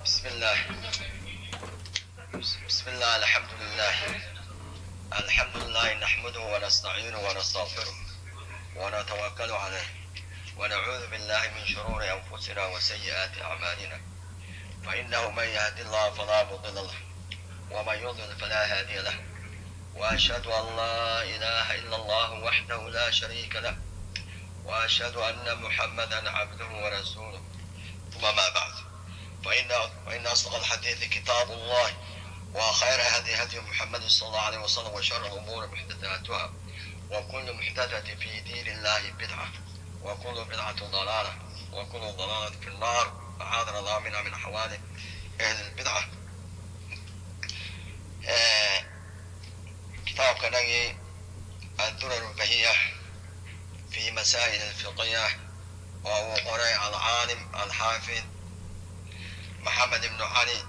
بسم الله بسم الله الحمد لله الحمد لله نحمده ونستعينه ونستغفره ونتوكل عليه ونعوذ بالله من شرور أنفسنا وسيئات أعمالنا فإنه من يهد الله فلا مضل له ومن يضلل فلا هادي له وأشهد أن لا إله إلا الله وحده لا شريك له وأشهد أن محمدا عبده ورسوله ثم ما بعد فإن فإن أصدق الحديث كتاب الله وخير هدي هدي محمد صلى الله عليه وسلم وشر الأمور محدثاتها وكل محدثة في دين الله بدعة وكل بدعة ضلالة وكل ضلالة في النار أعاذنا الله منها من أحوال أهل البدعة آه كتاب كنغي الدرر البهية في مسائل الفقهية وهو قرأ العالم الحافظ محمد بن علي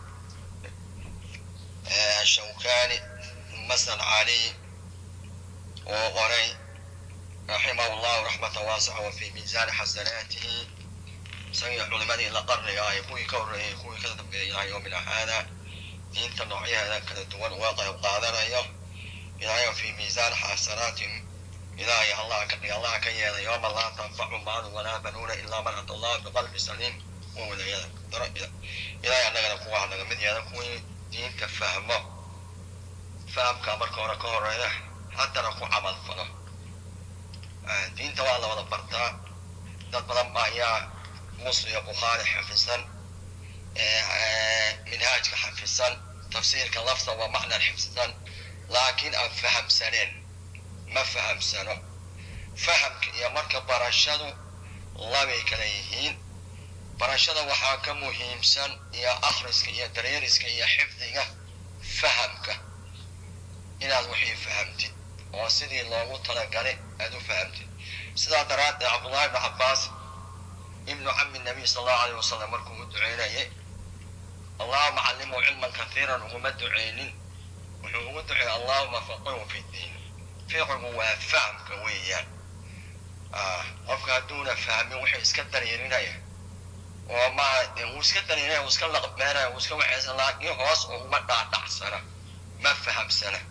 الشوكاني مثل علي وغري رحمه الله رحمة واسعة وفي ميزان حسناته سيح علماء لقرن يا يكوي كوري يكوي كذب إلى يومنا هذا دين نوعيها كذا دول واقع قادر يوم إلى يوم في ميزان حسناتهم إلهي الله كني الله كي يوم لا تنفع مال ولا بنون إلا من أتى الله بقلب سليم وولا إلهي أننا نقوى أننا من يدكوي diinta fahmo fahamka marka hore ka horeeya haddana ku camal falo diinta waa la wada bartaa dad badan baa ayaa muslim iyo bukhaari xafisan minhaajka xafisan tafsiirka lafta waa macnan xifsisan laakiin aan fahamsaneen ma fahamsano fahamka iyo marka barashadu labay kala yihiin barashada waxaa ka muhiimsan iyo akhriska iyo daryeeriska iyo xifdiga fahamka inaad wixii fahamtid oo sidii loogu talagalay aad u fahamtid sidaa daraaddeed cabdullahi ibnu cabbaas ibnu cami nabiy sal allahu alayh wasalam markuu u duceynayay allahuma callimuu cilman kathiiran uguma duceynin wuxuu ugu duceeyey allahuma faqihu fi diin fiqigu waa fahamka weeyaan qofka hadduuna fahmin wuxuu iska daryeerinaya oo ma uu iska daninaya uu iska laqbeenaya uu iska waxaysan laakiin hoos uguma dhaadhacsana ma fahamsana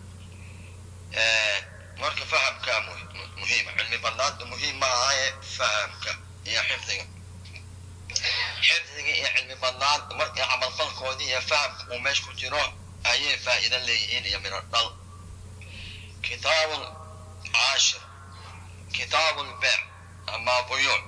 marka fahamkaa muhiima cilmi banaanta muhiim ma ahaye fahamka iyo xifdiga xifdiga iyo cilmi banaanta markii camalfalkoodii iyo fahamka uu meesha ku jiro ayay faa'iida leeyihiin iyo midho dhal kitaabu caashir kitaabu lbeec ama buyuuc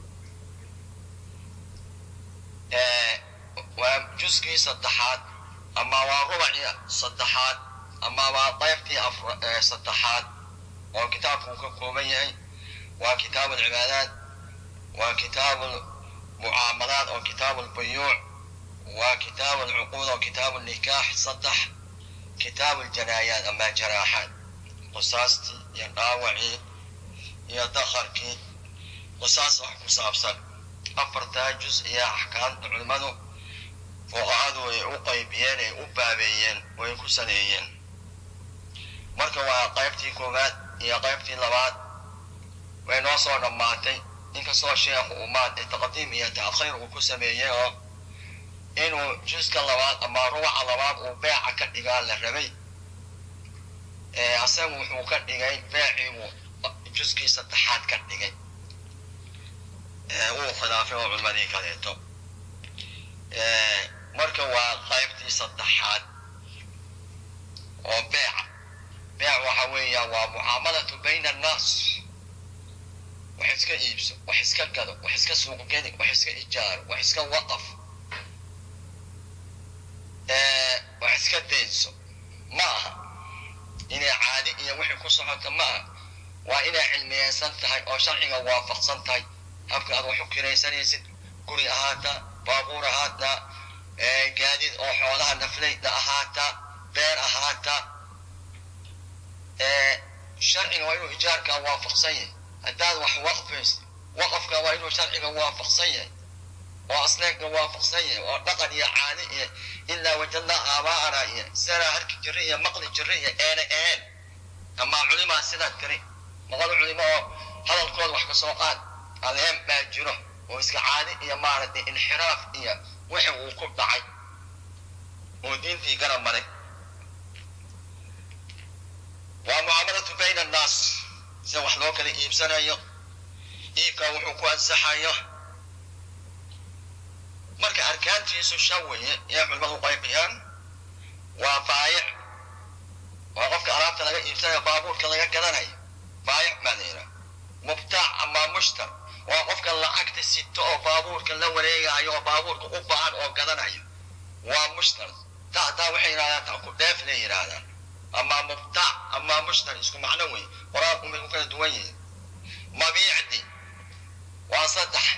waa juskii saddexaad ama waa rubacii saddexaad ama waa qaybtii saddexaad oo kitaabku uu ka kooban yahay waa kitaabu alcibaadaat waa kitaabu mucaamalaat oo kitaabu albuyuuc waa kitaabu alcuquud oo kitaabu nikaax saddex kitaabu aljanaayaat ama jaraaxaat qisaastii iyo dhaawacii iyo dakharkii qisaas wax ku saabsan afartaa jus iyo axkaamta culimmadu fuqahadu ay u qaybiyeen ay u baabeeyeen way ku saleeyeen marka waa qaybtii koowaad iyo qaybtii labaad way noo soo dhammaatay inkastoo sheekhu uu maanta taqdiim iyo ta'khiir uu ku sameeyey oo inuu juska labaad ama rubaca labaad uu beeca ka dhigaa la rabay asagu wuxuu ka dhigay beecii uu juskii saddexaad ka dhigay wuu khilaafay oo culmadii kaleeto marka waa qaybtii saddexaad oo beeca beec waxa weeyaan waa mucaamalatu bayna annaas wax iska iibso wax iska gado wax iska suuqgeli wax iska ijaaro wax iska waqaf wax iska daynso ma aha inay caadi iyo wixii ku socoto ma aha waa inay cilmiyeysan tahay oo sharciga waafaqsan tahay habka aad wax u kiraysanaysid guri ahaata baabuur ahaata gaadiid oo xoolaha naflayda ahaata beer ahaata sharciga waa inuu ijaarkaa waafaqsan yahay haddaad wax waqfaysid waqafka waa inuu sharciga waafaqsan yahay oo asleegga waafaqsan yahay oo dhaqan iyo caadi iyo ilaa wajadnaa aabaa'ana iyo sanaa harki jira iyo maqli jira iyo eene een amaa culimaa sidaa tiri maqal culimo oo hadalkooda wax ka soo qaad adeem baa jiro oo iska caadi iyo maaragtay inxiraaf iyo wixii uu ku dhacay oo diintii garab maray waa mucaamalatu bayna annaas sida wax loo kala iibsanayo iibka wuxuu ku ansaxayo marka arkaantiisu shan weeye ee culimadu qaybiyaan waa baayic waa qofka alaabta laga iibsanayo baabuurka laga gadanayo baayic baa la yidhaha mubtaac ama mushtar waa qofka lacagta sito oo baabuurka la wareegayo oo baabuurka u baahan oo gadanayo waa mushtar tactaa waxay yidhahdaan taku dheef lay yidhaahdaan ama mubtaac ama mushtar isku macno wey qoraalku may ku kala duwan yihiin mabiicdi waa saddex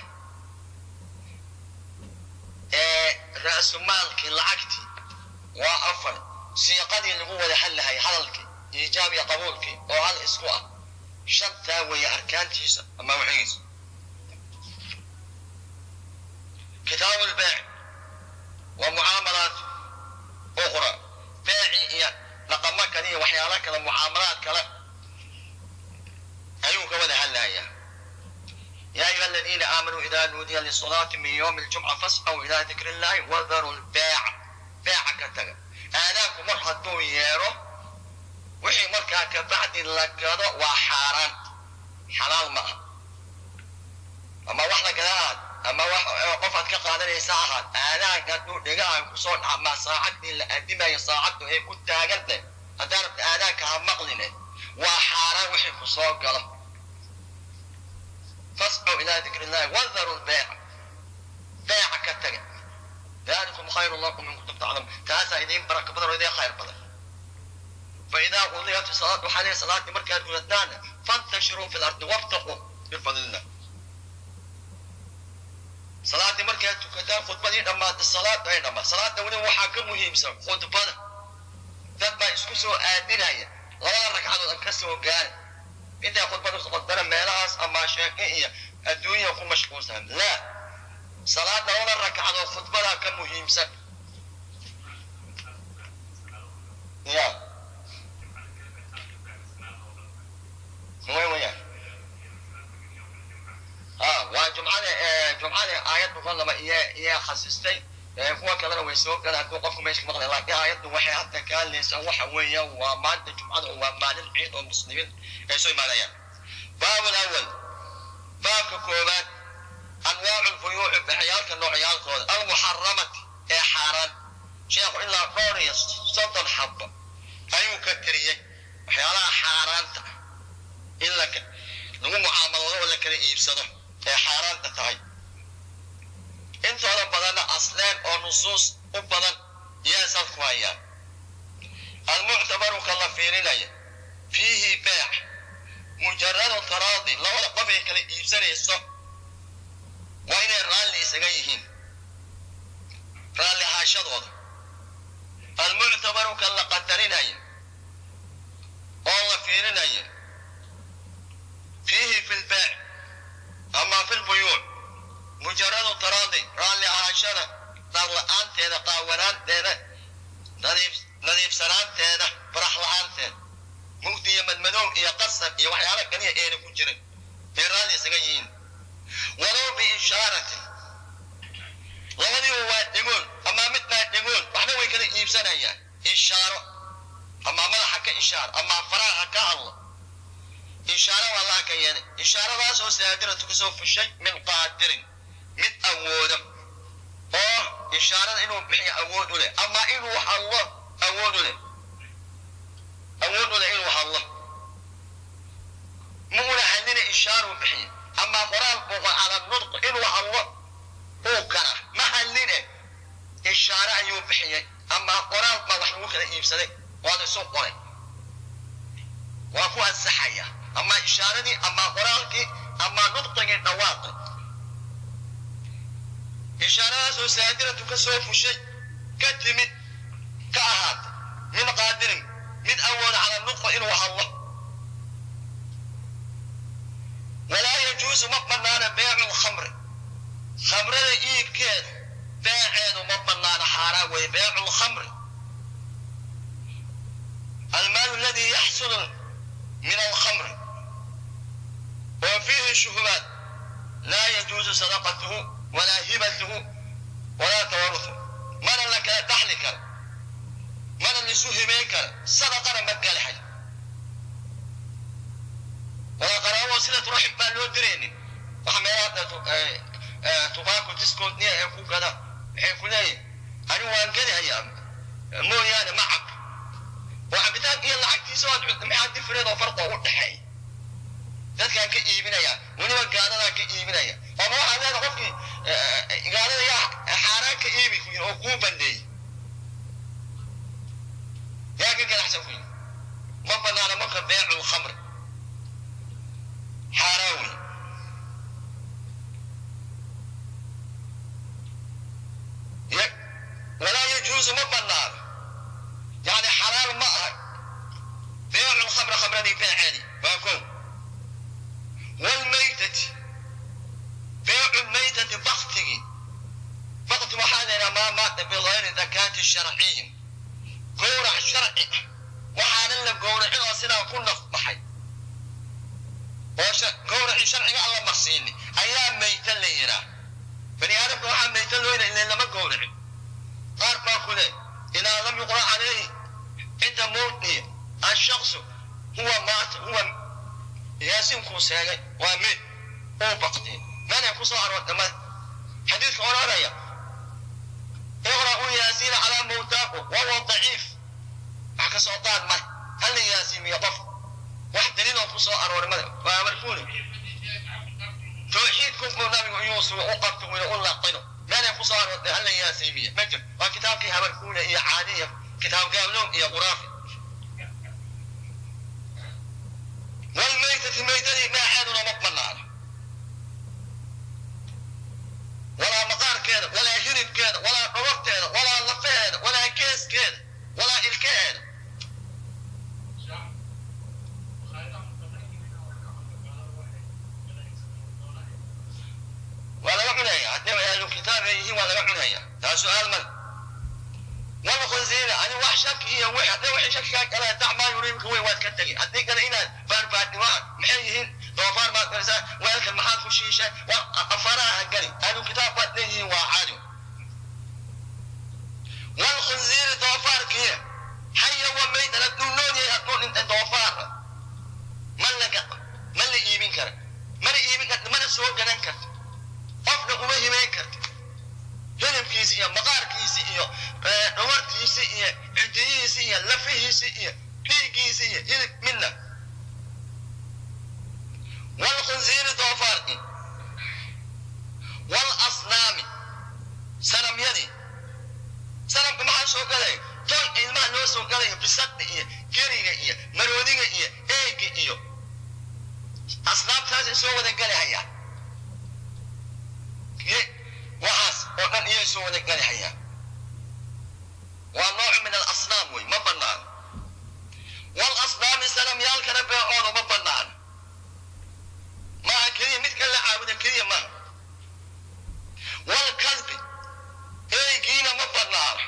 ra'sumaalkii lacagtii waa afar siiqadii lagu wada hadlahay hadalkii iijaab iyo qabuulkii oo hal isku ah shantaa weeye arkaantiisa ama wixigiisa kitaabu lbeec waa mucaamalaat ukhra beecii iyo dhaqamo kale iyo waxyaalo kale mucaamalaad kale ayuu ka wada hadlayaa يا أيها الذين آمنوا إذا نودي للصلاة من يوم الجمعة فاسعوا إلى ذكر الله وذروا البيع بيع كتغ آذاك مرحة ييرو وحي مركا كبعد لقضاء وحاران حلال ما أما واحدة كذا أما قفت كقادر ساعة آذاك قدو دقاء كسون أما ساعة إلا أدما ساعة هي كنت أقلت أدارت آذاك هم مقلنة وحاران وحي كسون قلت فاسعوا إلى ذكر الله وذروا البيع بيع كتغ ذلكم خير لكم إن كنتم تعلمون تاسا إذين بركة بدر وإذين خير بدر فإذا قضيت الصلاة وحالي صلاة مركز ولدانا فانتشروا في الأرض وابتغوا من فضل الله صلاة مركز تكتان خطبة أما الصلاة أينما صلاة ولي وحاكم مهم سم خطبة ذات اسكسوا آدين لولا ركعة أنكسوا قال intaa khudbada qodbana meelahaas ama sheeke iyo adduunya ku mashquulsan la salaada laba rakcadoo khudbada ka muhiimsan ya way waya ha waa jumcada jumcada aayad boqol laba iyo iyo khasistay kuwa kalena way soo galaan hadduu qofku meesha ka maqlay laakiin aayaddu waxay hadda ka hadlaysaa waxa weeya waa maanta jumcada waa maalin ciid oo muslimiin ay soo imaanayaan baab alawal baabka koowaad anwaacu lbuyuuci bixiyaalka noocyaalkooda almuxaramati ee xaaraan sheekhu ilaa dhowr iyo soddon xabba ayuu ka tiriyey waxyaalaha xaaraanta in la lagu mucaamaloodo oo la kala iibsado ee xaaraanta tahay intooda badanna asleen oo nusuus u badan yaa salku hayaan almuctabaru ka la fiirinaya fiihi beec mujaradu taraadi labada qof ay kala iibsanayso waa inay raalli isaga yihiin raalli ahaashadooda almuctabaru ka la qadarinaya oo la fiirinaya fiihi fi lbeec ama fi lbuyuuc mujaradu taraadi raalli ahaashada darla-aanteeda qaawanaanteeda nadiifsanaanteeda farax la-aanteeda mugdi iyo madmadow iyo qasab iyo waxyaala kaliya eena ku jirin bay raalli isaga yihiin walow biishaaratin labadiiba waa dhigoon ama mid baa dhigoon waxna way kala iibsanayaan ishaaro ama madaxa ka ishaar ama faraha ka hadlo ishaaro waa laa ka yeelay ishaaradaas oo saadiratu kasoo fushay min qaadirin mid awooda oo ishaarada inuu bixiyo awood u leh ama inuu hadlo awood u leh awood u leh inuu hadlo muuna hadlina ishaaru bixiyo ama qoraal buuqa cala nudq inuu hadlo uu kara ma hadline ishaare ayuu bixiyey ama qoraal baa wax lagu kala iibsaday waad isu qoray waa ku ansaxaya ama ishaaradii ama qoraalkii ama nudqigii dhawaaqi ishaaradaasoo saadiratu ka soo fushay ka timid ka ahaatay min qaadirin mid awooda cala nudqa inuu hadlo walaa yajuusu ma banaana beecu lkhamri khamrada iibkeedu beeceedu ma banaana xaaraan weeye beecu lkhamri المال الذي يحصل من الخمر وفيه شبهات لا يجوز صدقته ولا هبته ولا تورثه من لك تحلك isu himeyn kara sadaqana ma galahay walaa qaraabo sida ruuxin baan loo diraynin waxa meelaha tubaako diskoodniya ee ku gada waxay ku leeyihin ani waan gadahayaa mooyaane ma cab oo cabitaan iyo lacagtiisa waad maxaa differed oo farqa u dhexeey dadkaan ka iibinaya weliba gaadadaan ka iibinaya ama waxaa leeda qofkii gaadada yaa xaaraan ka iibi ku yiri oo kuu bandeeyey yaa ka ganacsan ku yiri ma banaana marka beecu lkhamr xaaraan wey walaa yajuusu ma banaano yani xalaal ma aha beecu lkhamr khamradii beeceedi waa kow والميتة بيع الميتة بختي بخت وحانا ما مات بغير زكاة الشرعية قورع شرعي وحانا لك قورع سنة كنا محي قورع شرعي الله مخصيني أيام ميتة لينا بني آدم وحان ميتة لينا إلا لما قورع قال باكله إذا لم يقرأ عليه عند موته الشخص هو مات هو yaasiinkuu seegay waa mid uu baqtay mana ku soo aroortama xadiidka odhanaya iqra'uu yaasiina calaa mawtaaku wahuwa daciif wax ka soo qaad male hala yaasiimiyo qof wax daliiloo ku soo arooray male waa markuuli tawxiidkunku nabigu iyuu sugo u qabto wina u laqino mana ku soo aroortay hala yaasiimiyo ma jir waa kitaabkii habarkuule iyo caadiya kitaab gaabloon iyo quraafi والميتة ميتة ما عادنا مطلعنا ولا مقار كده ولا جنب كده ولا قرب كده ولا لفه كده ولا كيس كده ولا الكاد ولا معنى عندما أهل الكتاب يجي ولا معنى ده سؤال من ولا خنزير أنا وحشك هي واحد ده وحشك كلا دع ما يريبك هو واد كتجي أديك أنا هنا فارفات ما محيين ضوافر ما تنسى ويلك المحل خشيشة وأفراها قلي أهل الكتاب واتنيه وعالي والخنزير ضوافر كيه حي وميت أنا تقولون يا تقول أنت ضوافر من لك من اللي يبين كر من اللي يبين كر من السوق جنان كر أفضل وما يبين كر hilibkiisi iyo maqaarkiisi iyo dhawartiisi iyo cidiyihiisi iyo lafihiisi iyo dhiiggiisi iyo hilib midna walkhinziiri doofaarki walasnaami sanamyadii sanamka maxaa soo galaya ton ilmaha loo soo galaya bisadda iyo geriga iyo maroodiga iyo eega iyo asnaamtaasay soo wada galahayaan waxaas oo dhan iyay soo wada galihayaan waa nooc min alasnaam wey ma banaano walasnaami sanamyaalkana beecooda ma banaano maaha keliya midka la caabuda keliya maaha walkalbi eygiina ma banaano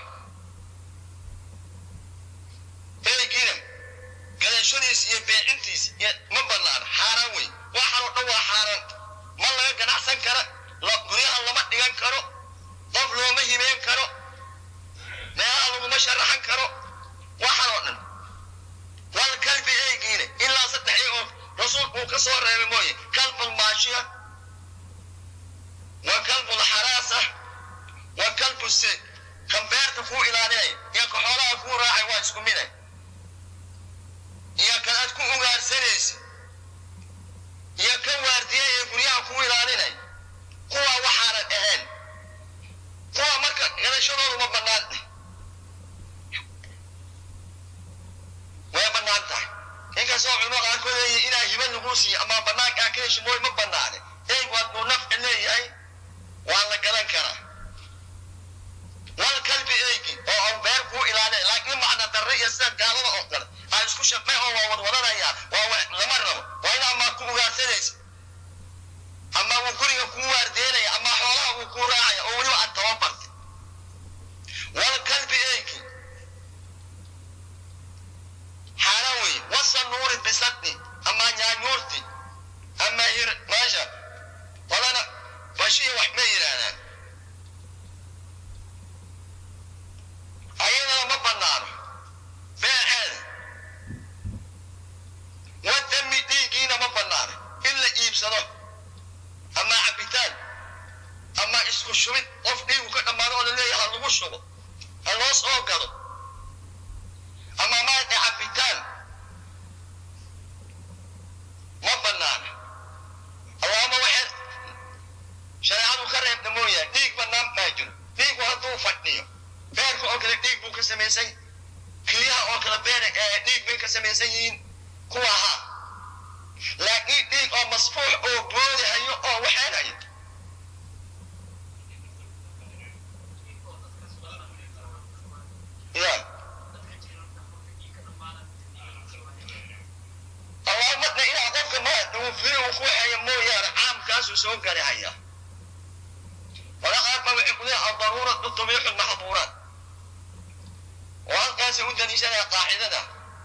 eygiina gadashadiis iyo beecintiis ma banaano xaaraan wey waxaan oo dhan waa xaaraan ma laga ganacsan kara guryaha lama dhigan karo qof looma himeen karo meelaha laguma sharaxan karo waxaan oo dhan wal kalbi eygiina ilaa saddex oo rasuulku uu ka soo reebay mooye kalbul maashiya wa kalbul xaraasa wa kalbu seed kan beerta kuu ilaalinaya iyo ka xoolaha kuu raacay waa isku miday iyo kan aad ku ugaarsanaysa iyo kan waardiya ee guryaha kuu ilaalinaya kuwa waxaanan ahayn kuwa marka gadashadoodu ma bannaan way bannaan tahay inkastoo culimo qaarkood leeyihin inaa hiba lagu siiyo ama bannaankaa ka heshi mooy ma bannaane eygu hadduu nafci leeyahay waa la gadan karaa wal kalbi eygi oo aan beer kuu ilaalin laakiin macna darre iyo sida gaalada oo kale aan isku shaqay oo waa wadwadanayaa waa lama rabo waa in amaa ku ugaarsanaysa ama uu guriga kuu waardeynaya ama xoolaha uu kuu raacaya oo weliba aad tababartay wal kalbi eygi xaaraan wey wasanuuri bisadni ama nyaanyuurti ama hir meesha walana bashiya wax ma yidhaahdaan ayadana ma banaano ha loo soo gado ama maaragtay cabitaan ma banaana allahuma waxay shareecadu ka reebta mooyaane dhiig banaan baa jiro dhiigu hadduu fadhiyo beerka oo kale dhiig buu ka samaysan keliyaha oo kale beer dhiig bay ka samaysan yihiin kuwa ahaa laakiin dhiig oo masfuux oo boodihayo oo waxeenhayo ya allahuma de ilaa qofka ma uu firi uu ku waxeeyo mooyaane caamkaasuu soo gari hayaa wala qaar ba waxay ku leeyahay adaruuratu tubiixu lmaxduuraat oo halkaasay u daliishanaya qaacidada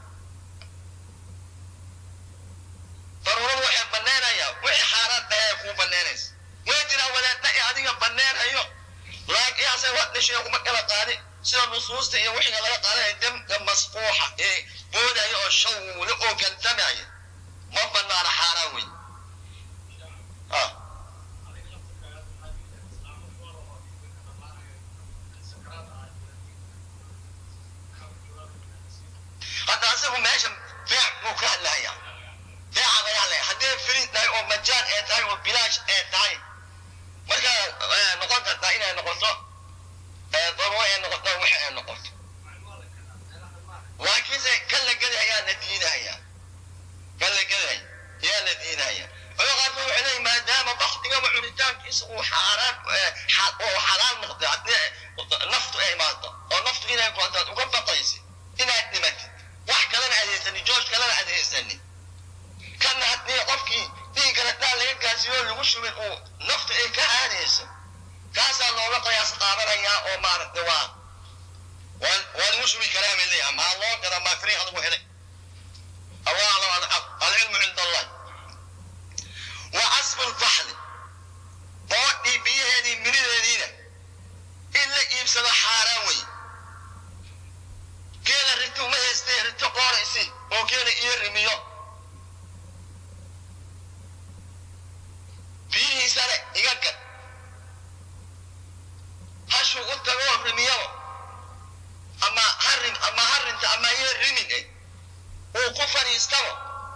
daruuradu waxay banaanayaa wixii xaaraan dhahay kuu banaanaysa way jiraa wadaadna ee adiga baneenhayo laakiin ase waa dhashay kuma kala qaadi sida nusuusta iyo wixiga laga qaadanaya damka masfuuxa ee boodaya oo shawle oo gantamaya ma banaana xaaraan wey ah hadda asagu meesha beec buu ka hadlaya beeca laga hadlaya haddii firiid tahay oo majaan ee tahay oo bilaash ee tahay marka noqon kartaa inay noqoto daruuro ee noqoto wax ee noqoto laakiinse kan la geli ayaa la diidahayaa kan la geli ayaa la diidahaya culo qaarkood waxay leeyihin maadaama baktigaba cunitaankiisa uu xaaraan oo xalaal noqday haddii naftu ay imaato oo naftu inay goontaad uga baqaysid inaad dhimatid wax kalena adeysani jooj kalena adeysani kana haddii qofkii dhiiggana dhaan laga gaasiyo lagu shubin uu naftu ay ka aadayso kaasaa looga qiyaas qaadanayaa oo maaragtay waa waa waa lagu shubi karaa bay leeyahay maa loo gada maa fariiq lagu helay allah aclam alxaq alcilmu cinda allah wa casbu lfaxli boodhii biyaheedii mirideediina in la iibsado xaaraan wey geela rito uma haystee rito qooraysi oo geela iyo rimiyo biyihiisana iga gad hashu u tagoo rimiyabo ama harin ama harinta ama iyo rimin eh uu ku fadhiistabo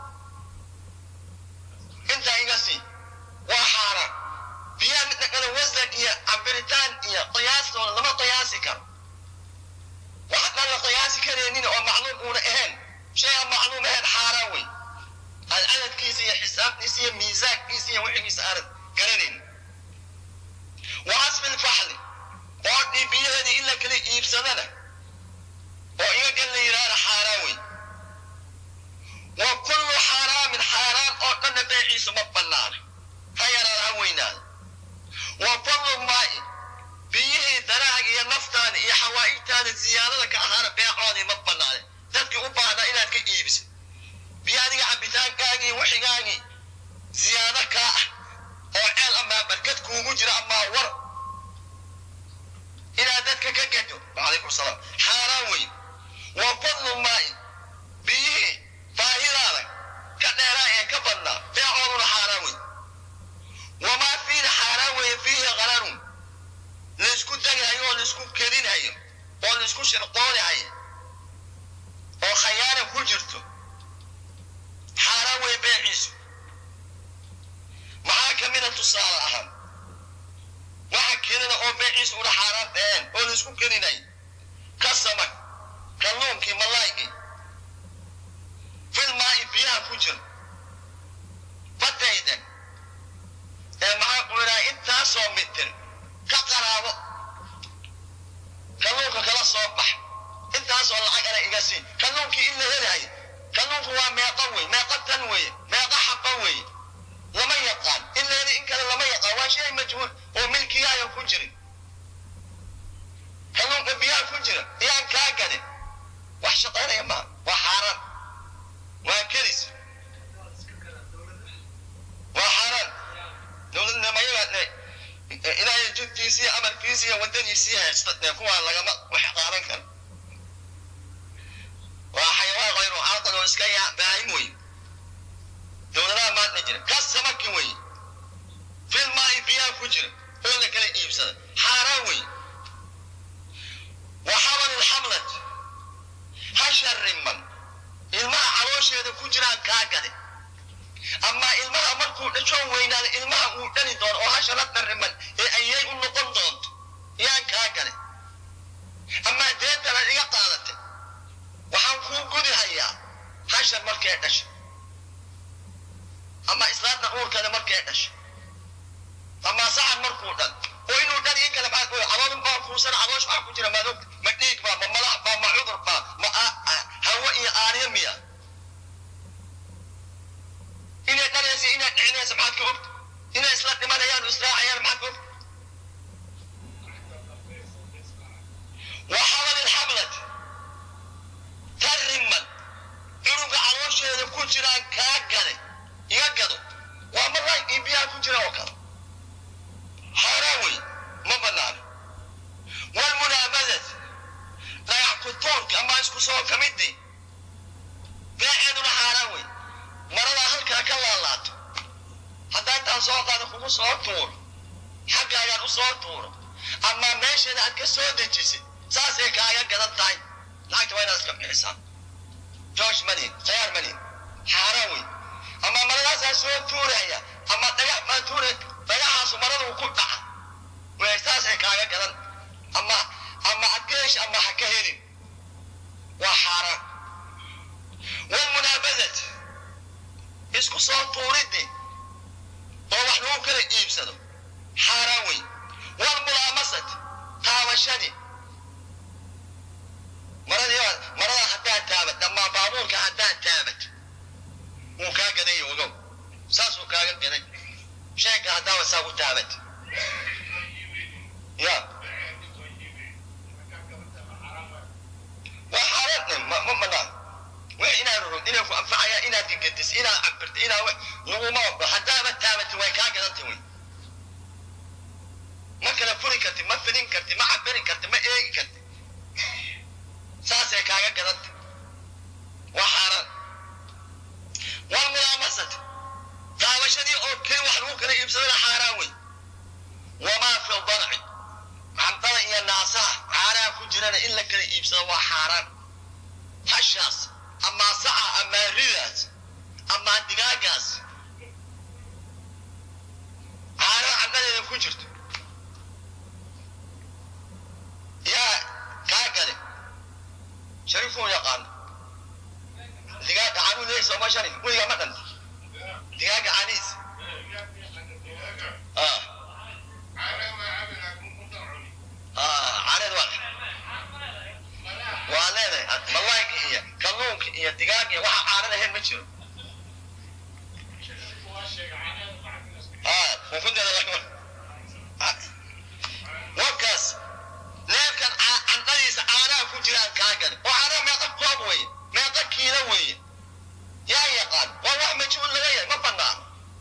intaa iga sii waa xaaraan biyaha midna kale wasan iyo cabiritaan iyo qiyaastooda lama qiyaasi karo waxaan la qiyaasi karaynin oo macluum uuna ahayn shay aan macluum ahayn xaaraan wey aan cadadkiisa iyo xisaabtiisa iyo miisaankiisa iyo wixigiisa aanad garanayn wa casbi lfaxli boodhii biyaheedii in la kala iibsadana oo iyagan la yidhaahda xaaraan wey wa kullu xaaraamin xaaraan oo dhanna beeciisu ma bannaana ha yaraada ha weynaada wa fadlu maa'i biyihii daraaga iyo naftaada iyo xawaa'igtaada ziyaadada ka ahaana beecoodii ma bannaane dadkii u baahnaa inaad ka iibisid biyo adiga cabitaankaagii wixigaagii ziyaado kaa ah oo ceel amaa barkad kuugu jira amaa war inaad dadka ka gato wacalaykum salaam xaaraan wey wa fadlu maa'i biyihii baahidaada ka dheeraa ee ka badnaa beecooduna xaaraan wey wamaa fiina xaaraan weeye fiihi qararun laysku dagahayo oo laysku kedinhayo oo laysku shirqoonihayo oo khayaana ku jirto xaaraan wey beeciisu maxaa ka mida tusaale ahaan waxa kedina oo beeciisu una xaaraan dhaheen oo laysku kedinay ka samag kalluunkii malaaygii filmaa'i biyaha ku jira badaydan ee maxaa ku idhaha intaasoo mitir ka qaraabo kalluunka kala soo bax intaasoo lacag ana iga sii kalluunkii in la helahay kalluunku waa meeqa wey meeqa tan weye meeqa xaba weye lama yaqaan in la heli in kale lama yaqaan waa shay majhuul oo milkigaaga ku jirin kalluunka biyaha ku jira iyaan kaa gadin wax shaqaynaya maa waa xaaraan waa kelis waa xaaraan dowladna mayaga ilaahay jidkiisii amarkiisii iyo waddadiisii haysta dee kuwaa lagama wax qaadan karo waa xayawaan qayru caaqil oo iska yaa baahim wey dowladaha maanta jira ka samaki wey filmaa'i biyaha ku jira oo la kala iibsada xaaraan wey waxaaba caloosheeda ku jiraan kaa gade ama ilmaha markuu dhashoon weynaada ilmaha uu dhali doono oo hasha la dharriman ee ayay u noqon doonto yaan kaa gale ama deetana iga qaadatay waxaan kuu gudi hayaa hasha markay dhasho ama islaanta uurkada markay dhasho ama sacan markuu dhan oo inuu dhan in kale maxaa kuya caloolin baa kuusan caloosh waxaa ku jira maadog ma dhiig baa ma malax baa ma cudur baa ma hawo iyo aaryo miya inay dhalaysa inay dhicinaysa maxaad ka ogta inay isla dhimanayaan israacayaan maxaad ka ogta وحمل الحملة ترمن إنك عروشة كجرا كاغاني يقضوا ومرة إبيا كجرا وكذا حراوي ما بنان والمنابذة لا يحكطون كما يسكو سوا كمدي قاعدنا حراوي مرة هلكا كلا اللات حتى أنت سوق هذا خمس صوت حقا يا صوت أما ماشي أنا أتكسر دجسي saasay kaaga gadan tahay lacagta waa inaad iska bixisaa joosh malin khayaar malin xaaraan wey ama maradaasaa soo tuuraya ama dhagax baa tuuraya dhagaxaasu maradu ku dhaca wey saasay kaaga gadan ama ama adgeesh ama ha ka helin waa xaaraan walmunaabadat isku soo tuuriddi oo wax lagu kala iibsado xaaraan wey walmulaamasat taabashadii maradii marada haddaad taabat ama baabuurka haddaad taabat wuu kaa gaday ogow saasuu kaaga gaday sheegka haddaaba saa u taabat ya waa xaaraan ma ma banaan wax inaad rurud inay ku anfacayaan inaad digadis inaad cabirta inaad wax laguma ogdo haddaaba taabati way kaa gadantay wey ma kala furi karti ma fidin karti ma cabiri karti ma eegi karti saasay kaaga gadanta waa xaaraan walmulaamasat daawashadii oo keli wax lagu kala iibsadana xaaraan wey wamaa fi ldarci candada iyo naasaha caanaha ku jirana in la kala iibsado waa xaaraan hashaas amaa saca amaa ridaas amaa digaagaas caanaha candadeeda ku jirto yaa kaa gale شريفه يقال دقاق عنو ليس وما شريف ويا مدن دقاق عنيس اه اه عرض واحد وانا والله هي كلونك هي دقاق waxa aanan ahayn ma jiro اه وكنت وكاس neefkan candadiisa caanaha ku jiraan kaa gale oo caanaha meeqa koob weye meeqa kiilo weye yaa yaqaan waa wax majhuul laga yahay ma banaan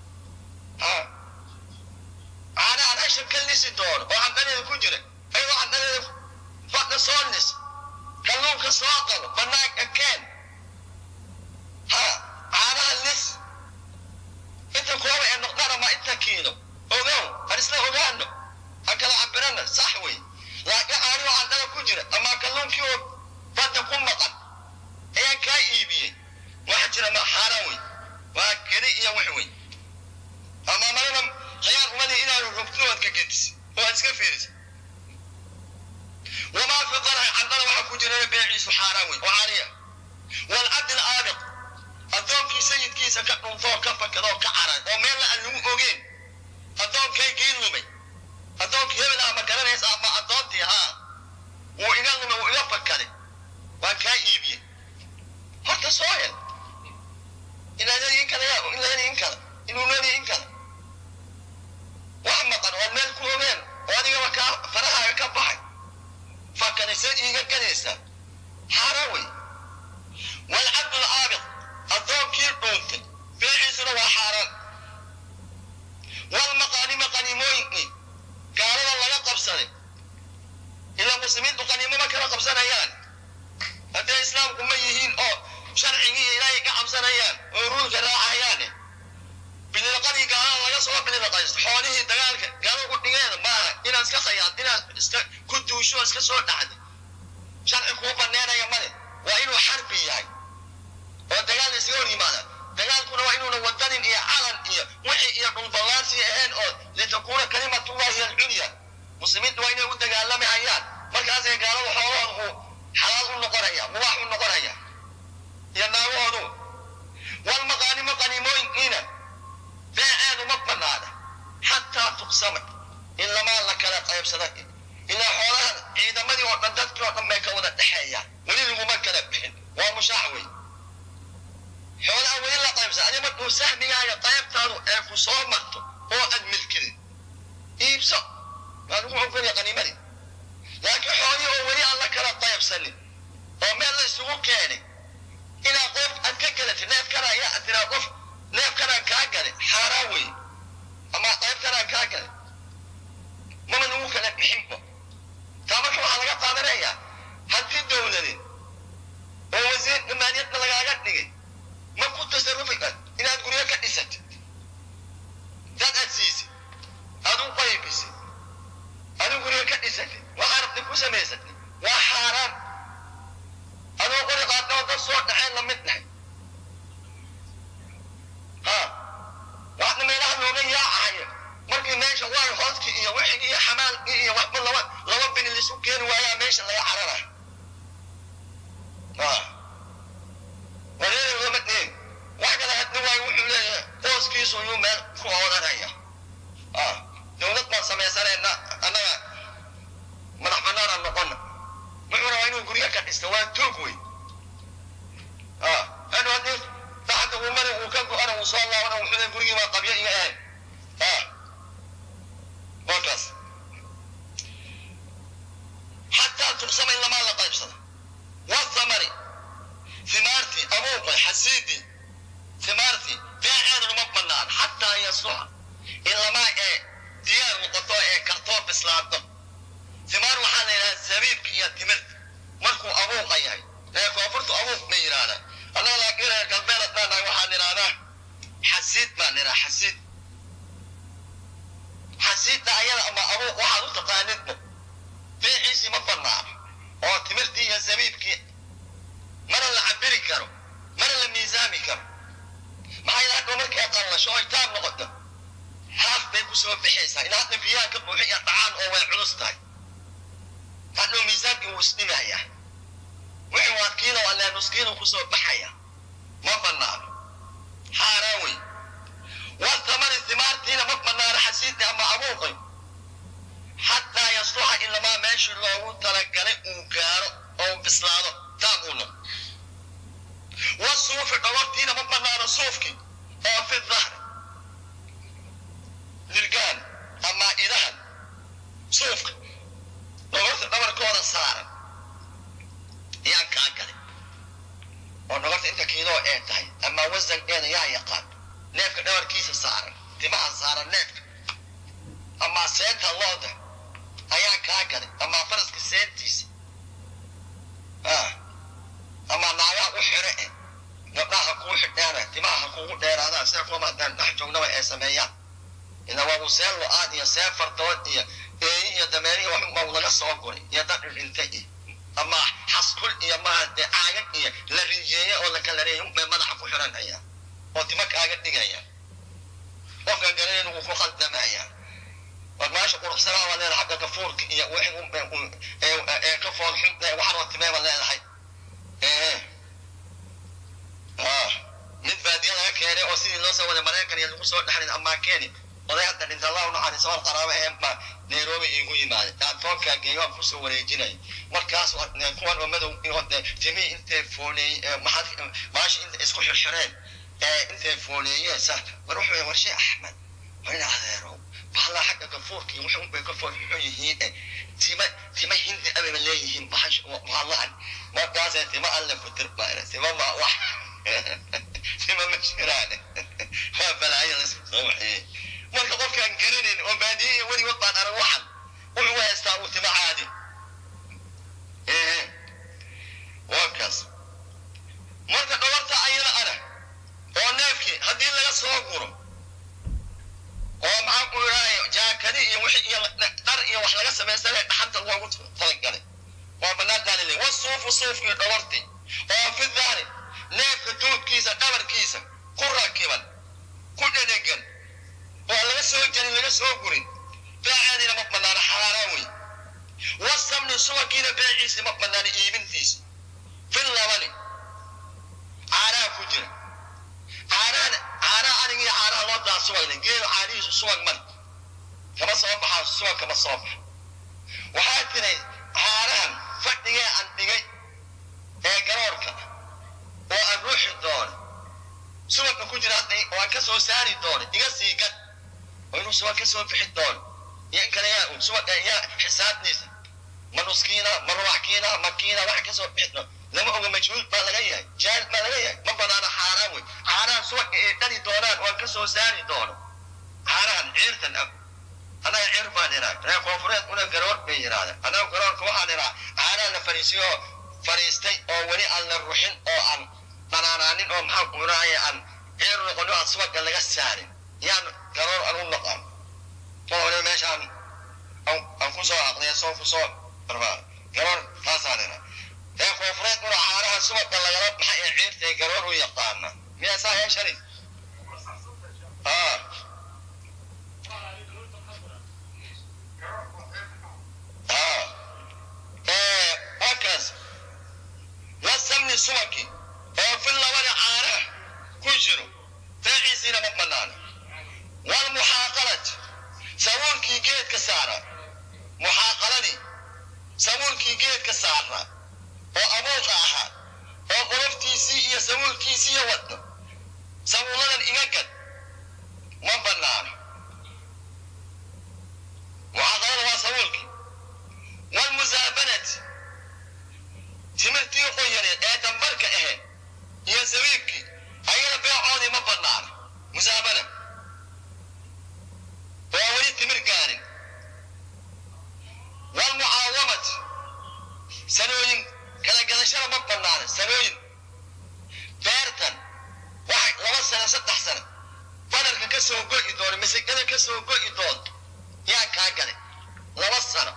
caanahan hasha ka lisi doono oo candadeeda ku jira ayagoo candadeeda fadha soo lis kalluunka soo qabo banaanka keen ha caanaha lis inta kooba ee noqdaan ama inta kiilo ogow har isla ogaano ha kala cabirana sax wey laakiin aanuu candada ku jira ama kalluunkii oo badda ku maqan ayaa kaa iibiyey waxa jira ma xaaraan wey waa keli iyo wax wey ama marana khayaar umadii inaanu rugtinoodka gedis oo aad iska fiirisa wamaa fi darci candada waxa ku jira beeciisu xaaraan wey oo caaliya walcabdi alaabiq addoonkii sayidkiisa ka dhuntoo ka fakadoo ka caran oo meel aan lagu ogeen addoonkay lumay addoonkii hebel ah ma garanaysa ama addoontii haa wuu iga lumay wuu iga fakaday waan kaa iibiyey horta soo hel inaad in kale yaa in la in kale inuu leeyahay in kale wax maqan oo meel ku ogeen oo adigaba kaa farahaaga ka baxay fakadaysa iiga gadaysa xaaraan wey walcabdu alaabiq addoonkii dhuuntay beeciisuna waa xaaraan walmaqaanima qaniimooyinkii gaalada laga qabsaday ilaa muslimiintu qaniimo ma kala qabsanayaan hadday islaamku ma yihiin oo sharcigii ilaahay ka cabsanayaan oo ruulka raacayaane bililqadii gaalada laga soo bililqaysto xoolihii dagaalka gaalo ku dhigeeda maaha inaad iska khayaad inaad iska ku duusho iska soo dhacda sharci kuu baneenaya male waa inuu xarbi yahay oo dagaal laysaga hor yimaada dagaalkuna waa inuuna wadanin iyo calan iyo wixii iyo dhulballaansi ahayn oo litakuuna kalimatullahi alculya muslimiintu waa inay u dagaalami hayaan markaasay gaalada xoolahoodu xalaal u noqonaya mubaax u noqonaya iyo naagahoodu walmaqaanimo qaniimooyinkiina beeceedu ma banaana xataa tuqsama in lamaa la kala qaybsada ilaa xoolahan ciidamadii oo dhan dadkii oo dhan bay ka wada dhexeeyaan weli laguma kala bixin waa mushaax wey xoolaha weli la qaybsada adi markuu sahmigaaga qaybtaadu ee ku soo marto oo aad milkidin iibso waa lagu ogolya qaniimadii laakiin xoolihii oo weli aan la kala qaybsanin oo meel la isugu keenay inaa qof aad ka galatid neefkana ayaa aad tiraa qof neefkanaan kaa galay xaaraan wey ama qaybtanaan kaa galay mama lagu kala bixinba taa marka waxaa laga qaadanayaa haddii dowladeed oo wasiir maaliyadda lagaaga dhigay ma ku tasarufi inaad guryo ka dhisatid dad aad siisid aad u qaybisid aduu guryo ka dhisatid waxaa rabti ku samaysatid waa xaaraan adoo qori qaadnoo dad soo dhaceen la mid nahay ha waxna meelaha looga yaacayo markii meesha waay hooskii iyo wixigii iyo xamaalkii iyo waxba laba laba bini lisu keeni waayaa meesha laga cararayo ha wareeri lama dheen wax kale haddi waayo wuxuu leeyahay hooskiisu yuu meel ku oodanaya ha dowlad baan samaysanayna annaga madax banaanaan noqona wuxuu rabaa inuu guryo ka dhisto waa toog wey ha hadhow haddii daxda uu mari uu ka go-ana uu soo laabana wuxuu leeyahay gurigii baa qabyo iga ahayn ha wakaas xataa tuqsama in lamaa la qaybsada wathamari thimaartii abuuqay xasiidii thimaartii beeceeduna ma banaan xataa yasuxa in lamaa ee diyaar noqoto ee kartoo bislaato thimaar waxaa la yidhaha zabiibka iyo timirta markuu abuuqa yahay ee koonfurtu abuuq bay yidhahdaan annaga laakiin reer galbeed haddaan nahay waxaan idhahdaa xasiid baan idhaha xasiid xasiidda ayada ama abuuq waxaad u taqaanidba beeciisii ma banaano oo timirtii iyo zabiibkii mana la cabiri karo mana la miisaami karo maxaa yidhaha hadhow markay qallasho oy taab noqoto haaf bay ku soo bixaysaa in hadda biyaha ka buuxi iyo dhacaan oo way culus tahay hadhow miisaankii wuu isdhimayaa wixii waa kiilo alle nuskiinu kusoo baxaya ma banaano xaaraan wey والثمر الثمار تينا مقبنا حسيتي أما أبوقي حتى يصلح إلا ما ماشي الله تلقى وكارو أو بسلانو تابونو والصوف الأول تينا مقبنا صوفك أو في الظهر للقان أما إذا صوفك لو قلت الأمر كون السارة يا كاكري ونقولت أنت كيلو إيه تهي أما وزن إيه يا يقان neefka dhabarkiisa saaran timaha saaran neefka ama seenta looda ayaa kaa galay ama faraska seentiisa ama naagaha u xire eh gabdhaha kuu xidheena timaha ha kuugu dheeraadaan sida kuwa haddaan dhex joognaba ay sameeyaan ila waa uu seen lo-aad iyo seen fardood iyo eeyi iyo dameeri iyo waxba laga soo guray iyo dad dhintay iyo ama xaskul iyo maaha dee caagag iyo la rinjeeye oo la kala reeyay bay madaxa ku xiranayaan oo timo kaaga dhigaya qofka garanin wuu ku khaldamaya war meesha quruxsanaa baa leedahay xagga gafuurka iyo wixii ee ka fool xun waxanoo timee baa leedahay mid baadiya laga keenay oo sidii loo soo waday maraykan iyo lagu soo dhexlin amaa keeni oday hadda dhinta allah u naxariiso wal qaraabo ee baa nairobi iigu yimaaday taatoonkaa geeyo aan kusoo wareejinay markaas kuwan oo madow timihii intay fooneey maashi inta isku xirxireen intay fooneeyeen sa war wuxuu warshe axmed warin adeerow bahalaa xagga gafuurka iyo wuxuu bay ka fool xun yihiin tima tima hindi ababa leeyihiin bahash bahalaan markaasee tima alle ku tirbaana tima ma wax tima ma jiraan waa balaayo lasku soo waxeeyey marka qofkaan garanayn oo baadiye iyo weligood baan arag waxan wuxuu haystaa uu tima caadi waa kaas marka dhabarta ayada ana oo neefkii haddii laga soo guro oo maxaa ku idhahay jaakadi iyo wixii iyo dhar iyo wax laga samaysanay dhaxanta loogu talagalay waa bannaan daalile wasuufu suufkii dhabartii oo fi dahri neefka duubkiisa dhabarkiisa ku rakiban ku dhedhegan oo laga soo jarin laga soo gurin beeceediina ma banaana xaaraan wey wasamni subagiina beeciisi ma banaana iibintiisi fil labani caanaha ku jira caanahan caanaha anig iyo caanaha loo daa subagna geelu caanihiisu subag man kama soo baxaa subag kama soo baxa waxaa tiray caanahan fadhigee aan dhigay ee garoorka oo aan ruuxi doono subagka ku jira hadda oo aan ka soo saari doono iga sii gad oo inuu subag ka soo bixi doono iyo in kale yaa subagga yaa xisaabtiisa ma nuskiina ma ruwaxkiina ma kiina wax ka soo bixi doono lama oga majhuul baa laga yahay jaahil baa laga yahay ma banaana xaaraan wey caanahan subagga ay dhali doonaan oo aan ka soo saari doono caanahan ciirtan ah annaga ciir baan idhaa reer koonfureed una garoor bay yidhahdeen annaga garoorka waxaan idhaa caanaha la fariisiyo oo fariistay oo weli aan la ruxin oo aan dhanaanaanin oo maxaan ku idhahaya aan ciir noqonin aan subagga laga saarin yaan garoor aan u noqon oo hore meeshaan aan ku soo aqliya soo ku soo barbaar garoor taasaan idhaa reer koonfureed una caanaha subagga lagala baxa ee ciirtay garoor u yaqaana miyaa saa yeeshani ah wakaas wasamni subaki oo fil labada caanaha ku jiro beeciisiina ma banaana walmuxaaqalati sabuulkii geedka saara muxaaqaladii sabuulkii geedka saara oo abuuqa ahaa oo qoloftiisii iyo sabuulkiisiiyo wadno sabuuladan iga gad ma banaana muxaaqalada waa sabuulkii walmusaabanati timirtii qoyaneed ee dambarka ahayd iyo sabiibkii ayada beecoodii ma banaana musaabana waa weli timir gaarin walmucaawamati sanooyin kala gadashada ma banaana sanooyin beertan waxay laba sano saddex sano badarka ka soo go'i doono masigada ka soo go'i doonto yaa kaa galay laba sano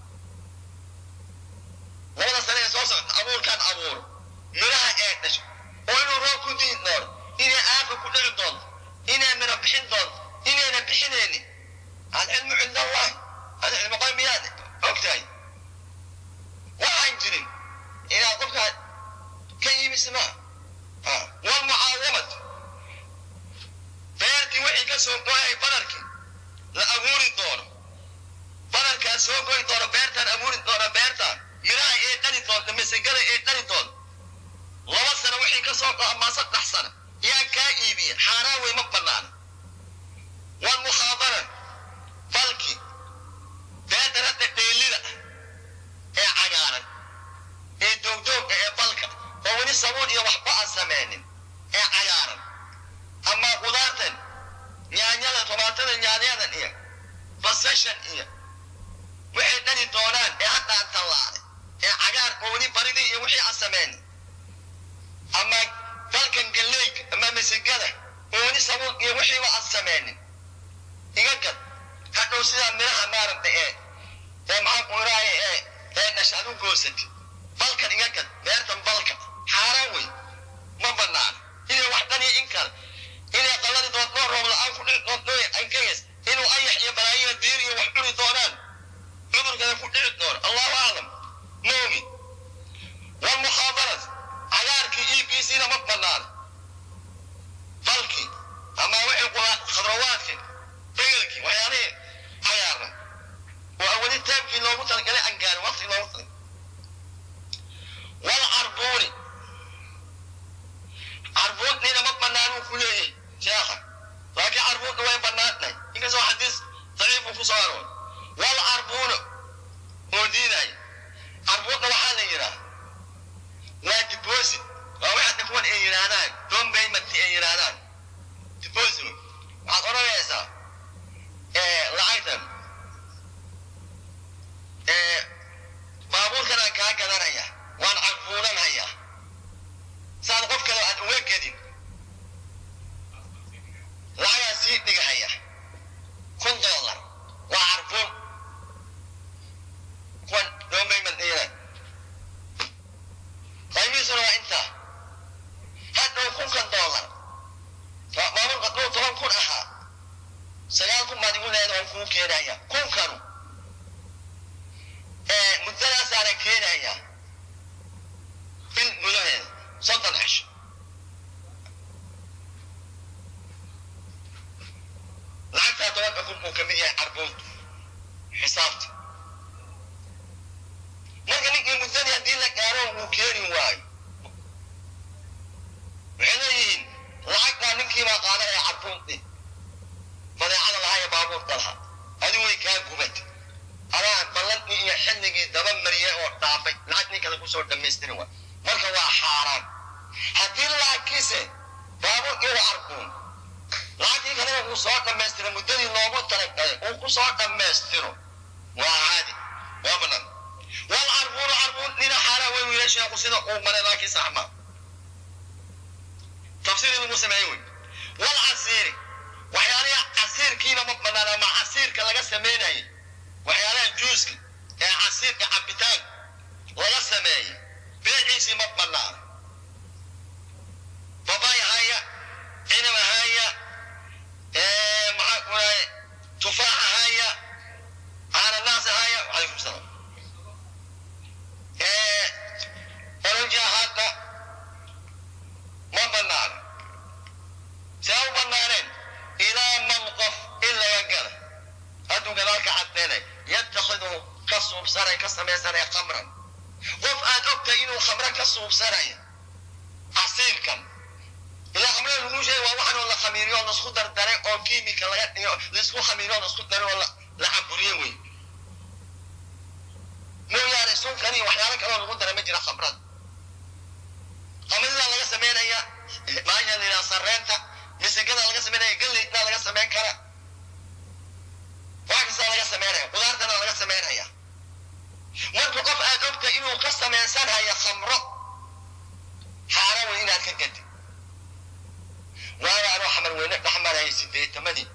labada sane ee soo socota abuurkaan abuuro midhaha ee dhasho oo inuu roob ku diin doono inay aafa ku dhali doonto inay midho bixin doonto inayna bixinaynin alcilmu cinda allahi alcilmu qoy miyaad og tahay waxaan jirin inaad qofkaa ka iibis maa walmucaawamad beertii wixii ka soo goyay badarkii la abuuri doono badarkaa soo goy doono beertaan abuuri doono beertaan midhaha ee dhali doonta masagada ee dhali doonta laba sano wixii ka soo go amaa saddex sano yaan kaa iibiya xaaraan wey ma banaana walmukhaadara balki beertan hadda dheelida ee cagaaran ee doogdoogga ee balka oo weli sabuun iyo waxba aan samaynin ee cagaaran ama qudaartan nyaanyada tomaatada nyaanyadan iyo basashan iyo waxay dhali doonaan ee hadda aan tallaalay ee cagaar oo weli baridii iyo wixii aan samaynin ama dalkan galleyga ama masigada oo weli sabuun iyo wixiiba aan samaynin iga gad hadhow sidaa midhaha maaragta ee ee maxaan ku iraaye ee ee dhashaad u goosatid balkan iga gad beertan balka xaaraan wey ma banaana inay wax dhaniyo in kale inay qalladi doonto roob la-aan ku dhici doonto ankagas inuu ayax iyo balaayiya diir iyo wax cuni doonaan cudurkana ku dhici doono allahu aclam moogi walmukhaabarat cagaarkii iibkiisiina ma banaana balkii ama wixii khadrawaadkii begelkii waxyaalihii cagaaran oo weli taabkii loogu talagalay aan gaarin waqti loogu talagalay walcarbuuni carbuunnina ma banaanuu ku leeyahay sheekha laakiin carbuunna way bannaan tahay inkastoo xadiis daciif uu ku soo arooy walcarbuunu oo diidaay carbuunna waxaa la yidhaah waa deposit waa waxaadna kuwan ay yidhaahdaan doon payment ay yidhaahdaan deposit waxaad odhanaysaa lacagtan baabuurkan aan kaa gadanaya waan carbuunanhayaa saad qof kale aan uga gedin lacagaa sii dhigahaya kun dollar waa carbuun kuwan doon payment ay yidhahdaan qaymihiisuna waa intaa lagu keenaya kunkanu muddadaasaana keenaya bil gudaheeda soddon cisho lacagtaa tobanka kun buu ka mid yahay carbuud xisaabta marka ninkii muddadii haddii la gaaro wuu keeni waayo waxay leeyihiin lacagtaa ninkiibaa qaadanaya carbuudii badeecada lahaa ee baabuurka lahaa adi way kaa gubad adaa ballantii iyo xilligii daba mariyay oo dhaafay lacag nin kale kusoo dhammaystiri waay marka waa xaaraan haddii lacagkiise baabuurkii waa carbuun lacagtii kalena uu soo dhammaystiro muddadii loogu talagalay uu ku soo dhammaystiro waa caadi waa banaan wal carbuunu carbuun dhina xaaraan way wiila sheeku sida uu maray laakiin sax maa tafsiir lagu sameeyey wey wal casiiri waxyaalaha casiirkiina ma banaan ama casiirka laga sameynayay waxyaalaha juuska ee casiirka cabitaan laga sameeyey beeciisii ma banaan babay haya cinab haya maxaa kulahay tufaax haya cananaas haya calaykum salaam oranji hadda ma banaan see u banaaneen ilaa man qof in laga gala hadduu gadaalka caddeynay yatakhidu ka suubsanay ka samaysanaya khamran qof aad ogtahay inuu khamro ka suubsanayo casiirkan ilaa khamrada lagu sheegay waa waxan oo la khamiiriyo oo laisku dardaray oo kiimika laga dhigo laisku khamiiriyo oo laisku daray oo la caburiye wey mooyaane sunkan iyo waxyaalo kaloo lagu daray ma jira khamrada khamrada laga sameynaya maaya la yidhaha sareenta misigada laga sameynaya galleyda laga sameyn kara wax kasta laga sameynaya qudaartana laga sameynaya marka qof aad ogta inuu ka samaysanaya khamro xaara wey inaad ka gadi waayo anoo xamar weyne dhexmarayay sideetamadii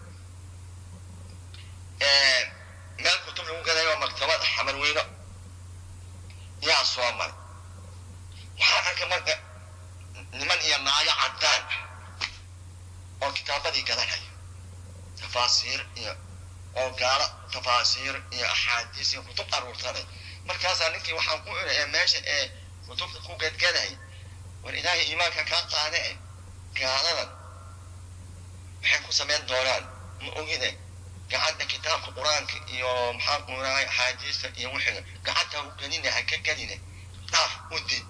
meel kutub lagu gadayo maktabad xamar weyno yaa soo maray waxaan arkay marka niman iyo naayo caddaan oo kitaabadii gadanaya tafaasiir iyo oo gaalo tafaasiir iyo axaadiis iyo kutub aruursanay markaasaa ninkii waxaan ku iri ee meesha ee kutubta ku gadgaday war ilaahay iimaanka kaa qaade e gaaladan maxay ku samayn doonaan ma ogide gacanta kitaabka qur-aanka iyo maxaa kunahay axaadiista iyo wixiga gacanta u gelina ha ka geline dhaaf u did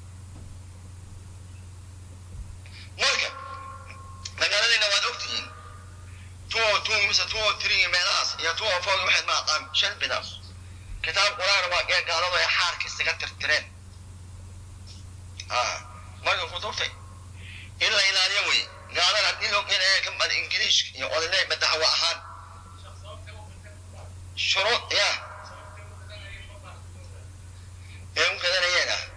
marka magaaladayna waad ogtihiin two o two mise two o three meelahaas iyo two o four waxayd ma aqaan shan bidaas kitaab qur-aan waa ee gaaladu ay xaarka isaga tirtireen marka kutubta in la ilaaliyo wey gaalada haddii loo keenaya ka bada ingiliishka iyo odole madaxwa ahaan shuruud ya ee u gadanayeen ah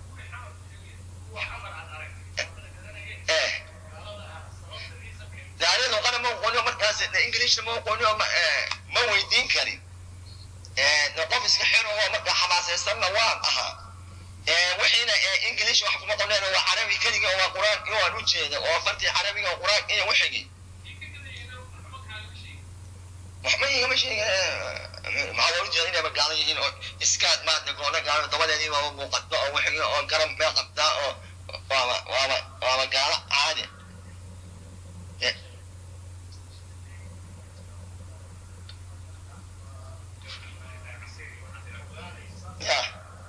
daari luqana ma aqooniyo markaas ingiliishna ma aqooniyo ma weydiin karin qof iska xiro oo marka xamaasaysanna waan ahaa wixiina ingiliish wax kuma qorneen waa carabi keliga oo waa qur-aan iyo waan u jeeda oo fartii carabiga oo qur-aan iyo wixigii waxba igama sheega maxaa loola jeeda inay magaalo yihiin oo iskaad maanta goona gaalo dabadeedii waaba muuqato oo wixigii oo garab mee qabtaa oo waaba waaba waaba gaalo caadi ya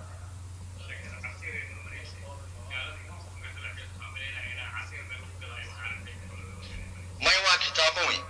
may waa kitaabo wey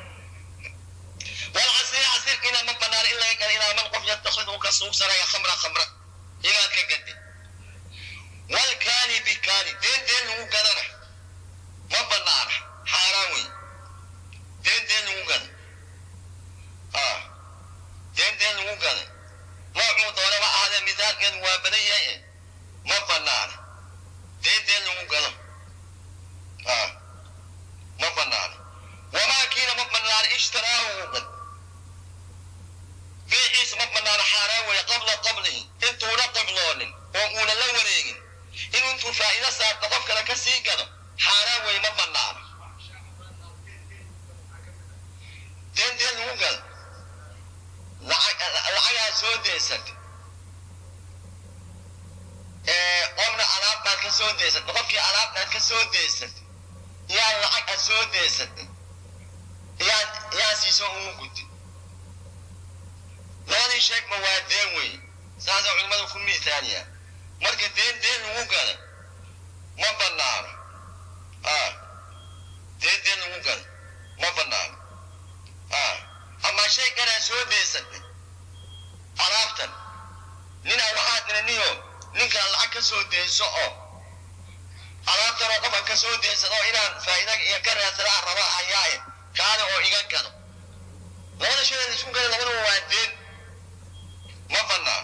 والعصير عصير إلى من بنار إلا إلى من قف يتخذه كسوسرا يا خمرة خمرة إلى كجد والكاني بكاني دين دين هو قدنا ما بنار حرامي دين دين هو قدنا آه دين دين هو قدنا ما عمود ولا ما هذا مثال كان وابنية ما بنار دين دين هو قدنا آه ما بنار وما كان ما بنار اشتراه قد بيعيس ما بنار حرام قبل قبله انتو لا قبلون وقولا لا وريقين إن انتو فائدة صار تقف لك سيقظة حرام وما بنار دين دين هو قال lacag lacagaa soo deysatay ee qofna alaab baad ka soo deysatay qofkii alaabtaad ka soo deysatay yaa lacag aad soo deysatay yaa yaa siiso ugu gudtay labadii sheegma waa deen wey saasay culimmadu ku miisaaniyaa marka deen deen lagu gala ma banaano ah deen deen lagu gala ma banaano ah ama shay kanaa soo deysatay alaabtan ninaa waxaa tiri niyo ninkaan lacag ka soo deyso oo alaabtan oo qofka ka soo deysado inaan faa'iida iyo ka raadsadaa raba hayaaye kaale oo iga gado labada shay la isku gala labadaba waa deen ma banaano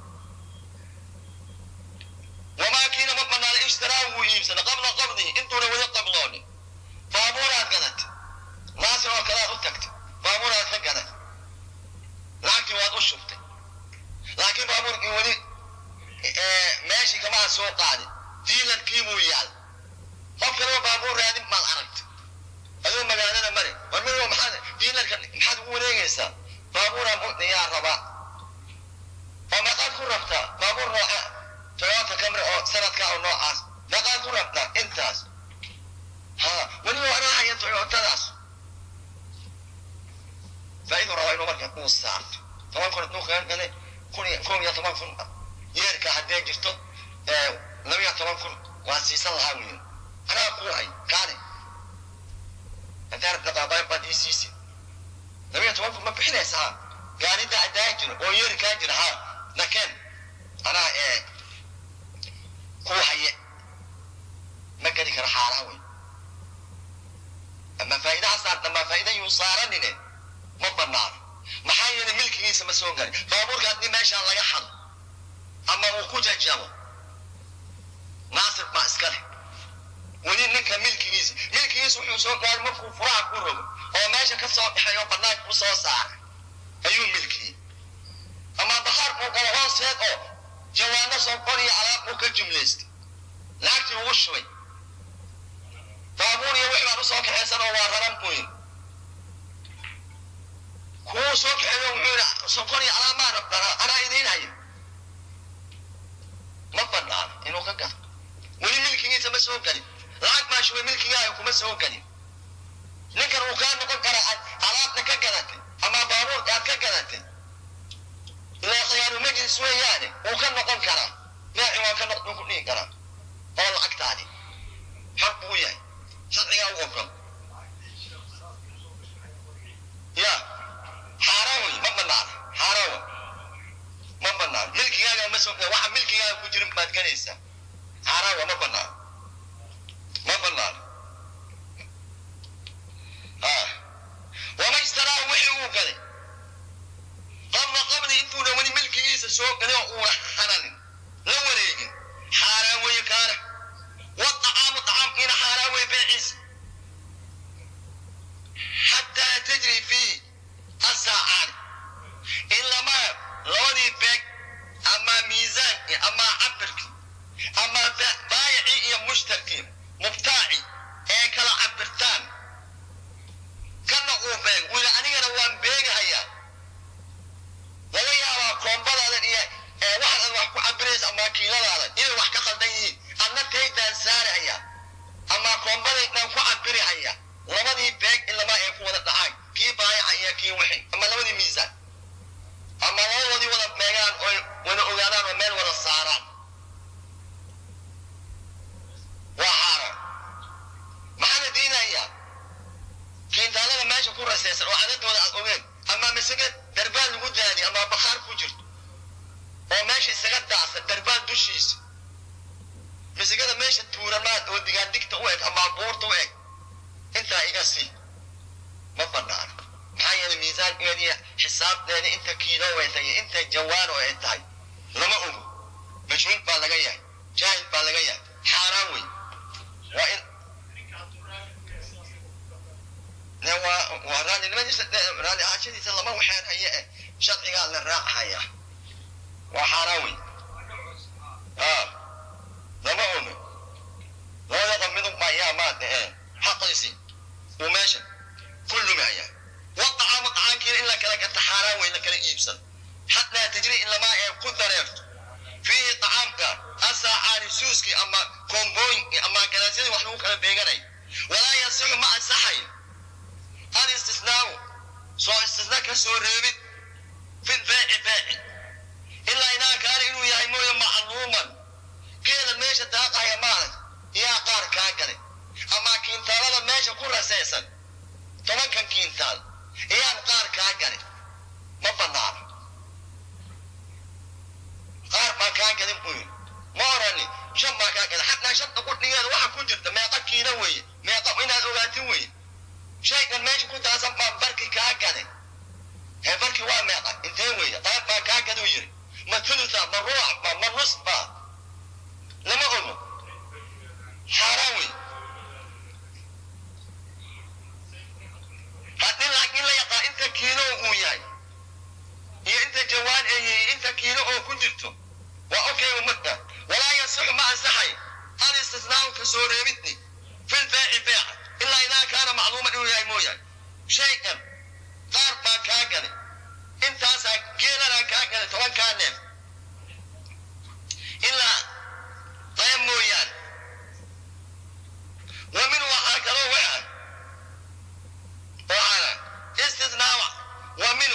wamaa kiina ma banaano ishtiraa wuu iibsada qabla qabdihi intuuna weli qabdoonin baabuuraad gadatay naasir oo kalead u tagtay baabuuraad ka gadatay lacagtii waad u shubtay laakiin baabuurkii weli meeshii kamaa soo qaadin diilarkii buu yaal qof kaleba baabuur raadin maad aragtay aduu magaalada mari war mido maxaad diilarka maxaad ugu wareegaysaa baabuuraan yaa rabaa oo meeqaad ku rabtaa baabuur nooca toyota camry oo sanadka oo noocaas meeqaad ku rabtaa intaas ha weliba anaa haya toyotadaas faa'iidu rabaa inuu marka uu saarto toban kun hadduu kaga gale kun iyo kun iyo toban kun yeerka haddee jirto laba iyo toban kun waa siisan lahaa wiil anaa ku hay kaale haddaan dhaqaaqayn baad ii siisid laba iyo toban kun ma bixinaysaa gaarida adaa jiro oo yeeri kaa jira ha nakeen anaa ee ku haye ma geli karo xaalaha wey ama faa'iidaha saarta ama faa'iida yuu saaranine ma banaano maxaa yeelay milkigiisa ma soo gari baabuurka haddii meeshaan laga xado ama uu ku jajabo naasir baa iska leh weli ninka milkigiisa milkigiisa wuxuu soo gaaray markuu furaha ku rogo oo meesha ka soo baxay oo banaanka ku soo saaray ayuu milkiyey ama bakhaar buu galo hooseed oo jawaano soo qoriyo alaab buu ka jumlaystay lacagtii ugu shubay baabuur iyo wix baan usoo kaxaysan oo waa raran buu yidhi kuwuu soo kaxeeyo wuxuu yidhi sonkor iyo alaab maa rabtaa anaa idiin haya ma banaano inuu ka gato weli milkigiisa ma soo gelin lacag baa shubay milkigaaga kuma soo gelin ninkan uu kaa noqon karaa alaabta ka gadatay ama baabuurka aad ka gadatay ilaa khiyaaru majlis weeyaane wuu ka noqon karaa beeci waa ka noqon ku dhihi karaa oo lacagtaadi xaq buu yahay sharcigaa u ogol ya xaaraan wey ma banaana xaaraan wey ma banaano milkigaaga ma soo waxa milkigaaga ku jirin baad ganaysaa xaaraan wey ma banaano ma banaano wama ishtaraahu wixii uu galay qabla qabli intuuna weli milkigiisa soo galay oo uuna hananin la wareegin xaaraan weeye kaana wadacaamu dacaamkiina xaaraan weye beeciisa xataa tajri fiihi asaacaani ilama labadii beeg ama miisaankii ama cabirkii ama baayicii iyo mushtarkii mubtaaci ee kala cabirtaan kana uu beeg wili anigana waan beegahayaa laga yaabaa koombadaadan iyo waxaad wax ku cabiraysa ama kiiladaadan inay wax ka qaldan yihiin adna taydaan saaraya ama koombadaydaan ku cabirihaya labadii beeg ilamaa ay ku wada dhacaan kii baayaca iyo kii wixi ama labadii miisaan ama labadoodii wada beegaan oy wada ogaadaan oo meel wada saaraan waa xaaraan maxaa la diinayaa kiintaalada meesha ku rasaysan oo cadadooda aad ogeen ama masage darbaan lagu daadi ama bakhaar ku jirto oo meesha isaga daacsan darbaan dushiisa masagada meesha tuuramaad oo digaandigta u eg ama buurta u eg intaa iga sii ma banaano maxaa yeelay miisaankeediiyo xisaabteeda inta kiilo way tahay inta jawaano ay tahay lama ogo majhuul baa laga yahay jaahil baa laga yahay xaaraan wey waa in waa raallinimadiisa raalli ahaanshadiisa lama waxaan haye eh sharcigaa la raacaya waa xaaraan wey lama ogo labada qamidun baa yaa maad eh xaqiisi uu meesha ku lumaya wadacaamu dacaanka kiilo in la kala gata xaaraan wey la kala iibsan xataa tajri ilamaa ee ku dareerto fiihi tacaamka asaacaani suuskii ama koombooyinkii ama ganacsadii wax lagu kala beeganay walaa yasixu ma ansaxayn alistisnaau soo istisna ka soo reebid fi beeci beeci ilaa inaa kaana inuu yahay mooye macluuman geela meesha daaqaya maalag yaa qaar kaa galay ama kiintaalada meesha ku rasaysan tobankan kiintaal iyaan qaar kaa galay ma banaana qaar baa kaa galin buu yidhi ma orani shan baa kaa galay xataa shanta qudhigeeda waxa ku jirta meeqa kiina weeye meeqa inaad ogaatin weeye shaygan meesha ku taasan baa barki kaa galay hee barki waa meeqa intee weeye qaar baa kaa galuu yidhi ma tuluta ma ruuc ba ma nus ba lama ogo xaaraan wey haddii laakiin la yaqaa inta kiilo uu yahay iyo inta jawaan ay yihiin inta kiilo oo ku jirto waa okay ummadda walaa yasixu ma ansaxay al istisnaau ka soo reebidni fil beeci beeca ilaa idaa kaana macluuman inuu yahay mooyahay shaygan qaar baa kaa galay intaasaa geelanaa kaa galay tobankaa neef ilaa qayb mooyaane wa min waxaa kaloo waxa waxaana istisnaawa wa minu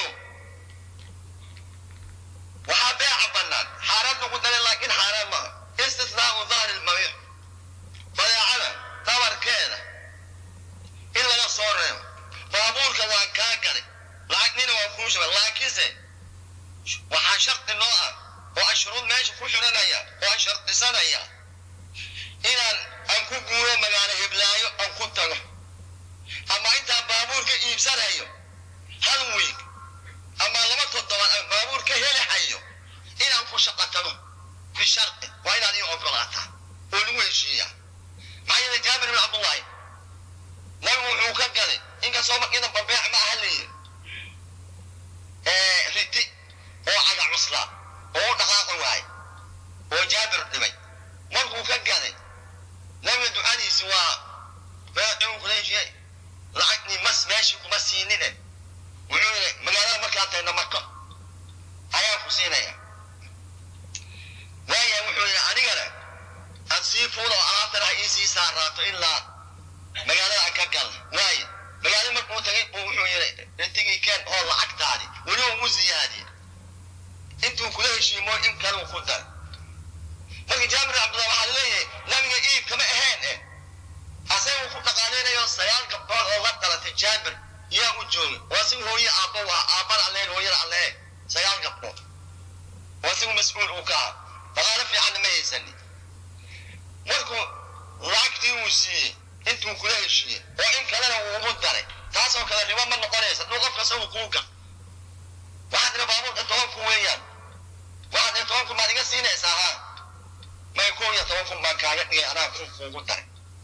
waxaa beeca bannaan xaaraan lagu daray laakiin xaaraan maaha istisnaau dahri lmabiic badeecada dabarkeeda in laga soo reebo baabuurka waan kaa galay lacagnina waan kuu shubay laakiinse waxaa shardi noo ah oo aan shuruud meesha ku xiranaya oo aan shardisanaya inaan aan ku guuro magaalo hiblaayo aan ku tago ama intaan baabuurka iibsanayo hal wiig ama laba toddobaad aan baabuur ka helihayo inaan ku shaqo tago bishardi waa inaad ii ogolaataa oo lagu heshiiyaa maxaa yeele jaabir bin cabdullaahi nabigu wuxuu ka galay inkastoo markiina babeec ma aha leeyihi riti oo caga cuslaa oo u dhaqaaqi waaye oo jaabir dhibay markuu ka galay nabiga ducadiisi waa beecuu kula heshiyay lacagni mas meeshii kuma siinine wuxuu yidhi magaalada markaa tagna mako ayaan ku siinaya waaya wuxuu yidhi anigana aan sii fuulo oo alaabtan ha ii sii saaraato ilaa magaalada aan ka galna waaye magaalada markuu tagay buu wuxuu yidhi intigii keen oo lacagtaadi weli ugu ziyaadiye intuu kula heshiimo in kale uu ku daray marka jaabir cabdullah waxaa laleeyahay nabiga iib kama ahayn eh asaga uu ku dhaqaaleynayo sagaal gabdhood oo la dhalatay jaabir yaa u joogay waa si hooye aabba u ah aabbada alleen hooyada allee sagaal gabdhood waa sigu mas-uul uu ka ah dhaqaale fiicanna ma haysani markuu lacagtii uu siiyey intuu kula heshiiyey oo in kalena uu ugu daray taasoo kale ribo ma noqonaysa duu qofka isagu kuu ga waxaad tiri baabuurka toban kun weeyaan waxaad tiri toban kun baad iga siinaysaa haa may kow iyo toban kun baan kaaga dhigay anaa kun kuugu daray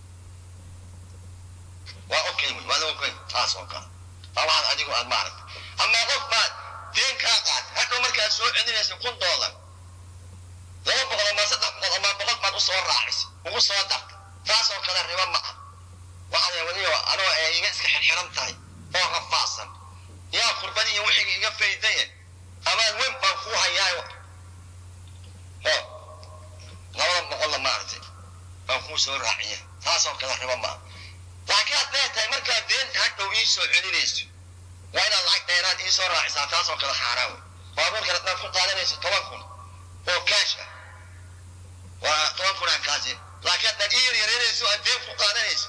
waa okay wey waa okay taas oo kale waa waxaad adigu aad maaragta ama qof baad deen kaa qaat hadhow markaad soo celinaysa kun doolar laba boqol ama saddex boqol ama boqol baad usoo raacisay ugu soo darta taas oo kale ribo ma ah waxaad wadiyo anoo ee iga iska xirxiran tahay oo rafaadsan yaa kurbadi iyo wixii iga faydaye amaan weyn baan kuu hayaayo ho labada boqolla maaragtay baan kuu soo raaciya taas oo kale ribo ma ah laakiin hadday tahay markaad deenta hadhow ii soo celinayso waa inaad lacag dheeraad ii soo raacisaa taas oo kale xaaraan wey baabuurkan haddaad ku qaadanayso toban kun oo kaash ah waa toban kun aan kaasi laakiin haddaad ii yaryareynayso aad deen ku qaadanayso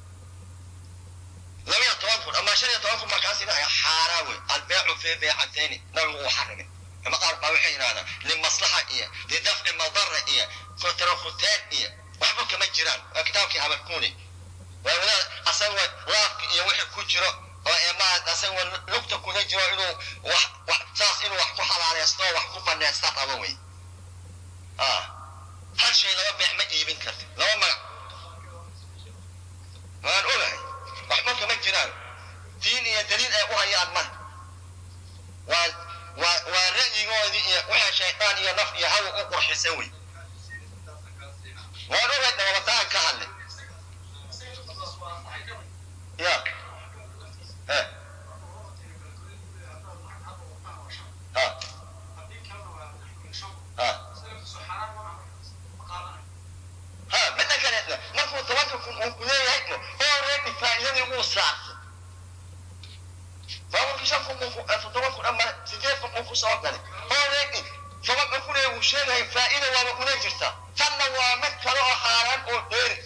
laba iyo toban kun ama shan iyo toban kun baa kaasi dhahaya xaaraan wey albeecu fii beecatayni nabigu uu xarimay ama qaar baa waxay yidhahdaan limaslaxa iyo lidafci madara iyo kotarakuteen iyo waxba kama jiraan waa kitaabkii habarkuuni waa wadaad asaga laafka iyo wixii ku jiro oo emaa asaga lugta kuna jiro inuu wax wax saas inuu wax ku xalaaleysto oo wax ku baneysta rabo wey hal shay laba beex ma iibin karti laba magac waan ogahay waxba kama jiraan diin iyo daliil ay u hayaan ma waa waa waa ra'yigoodii iyo waxa shaydaan iyo naf iyo hawa u qurxisa wey waan ogahay dhawabataan ka hadlay ya lagu saartay baabuurkii shan kun buu toddoba kun ama sideed kun buu ku soo galay already tobanka kun ee uu sheegaya faa'iida waaba una jirta tanna waa mid kale oo xaaraan oo dheeri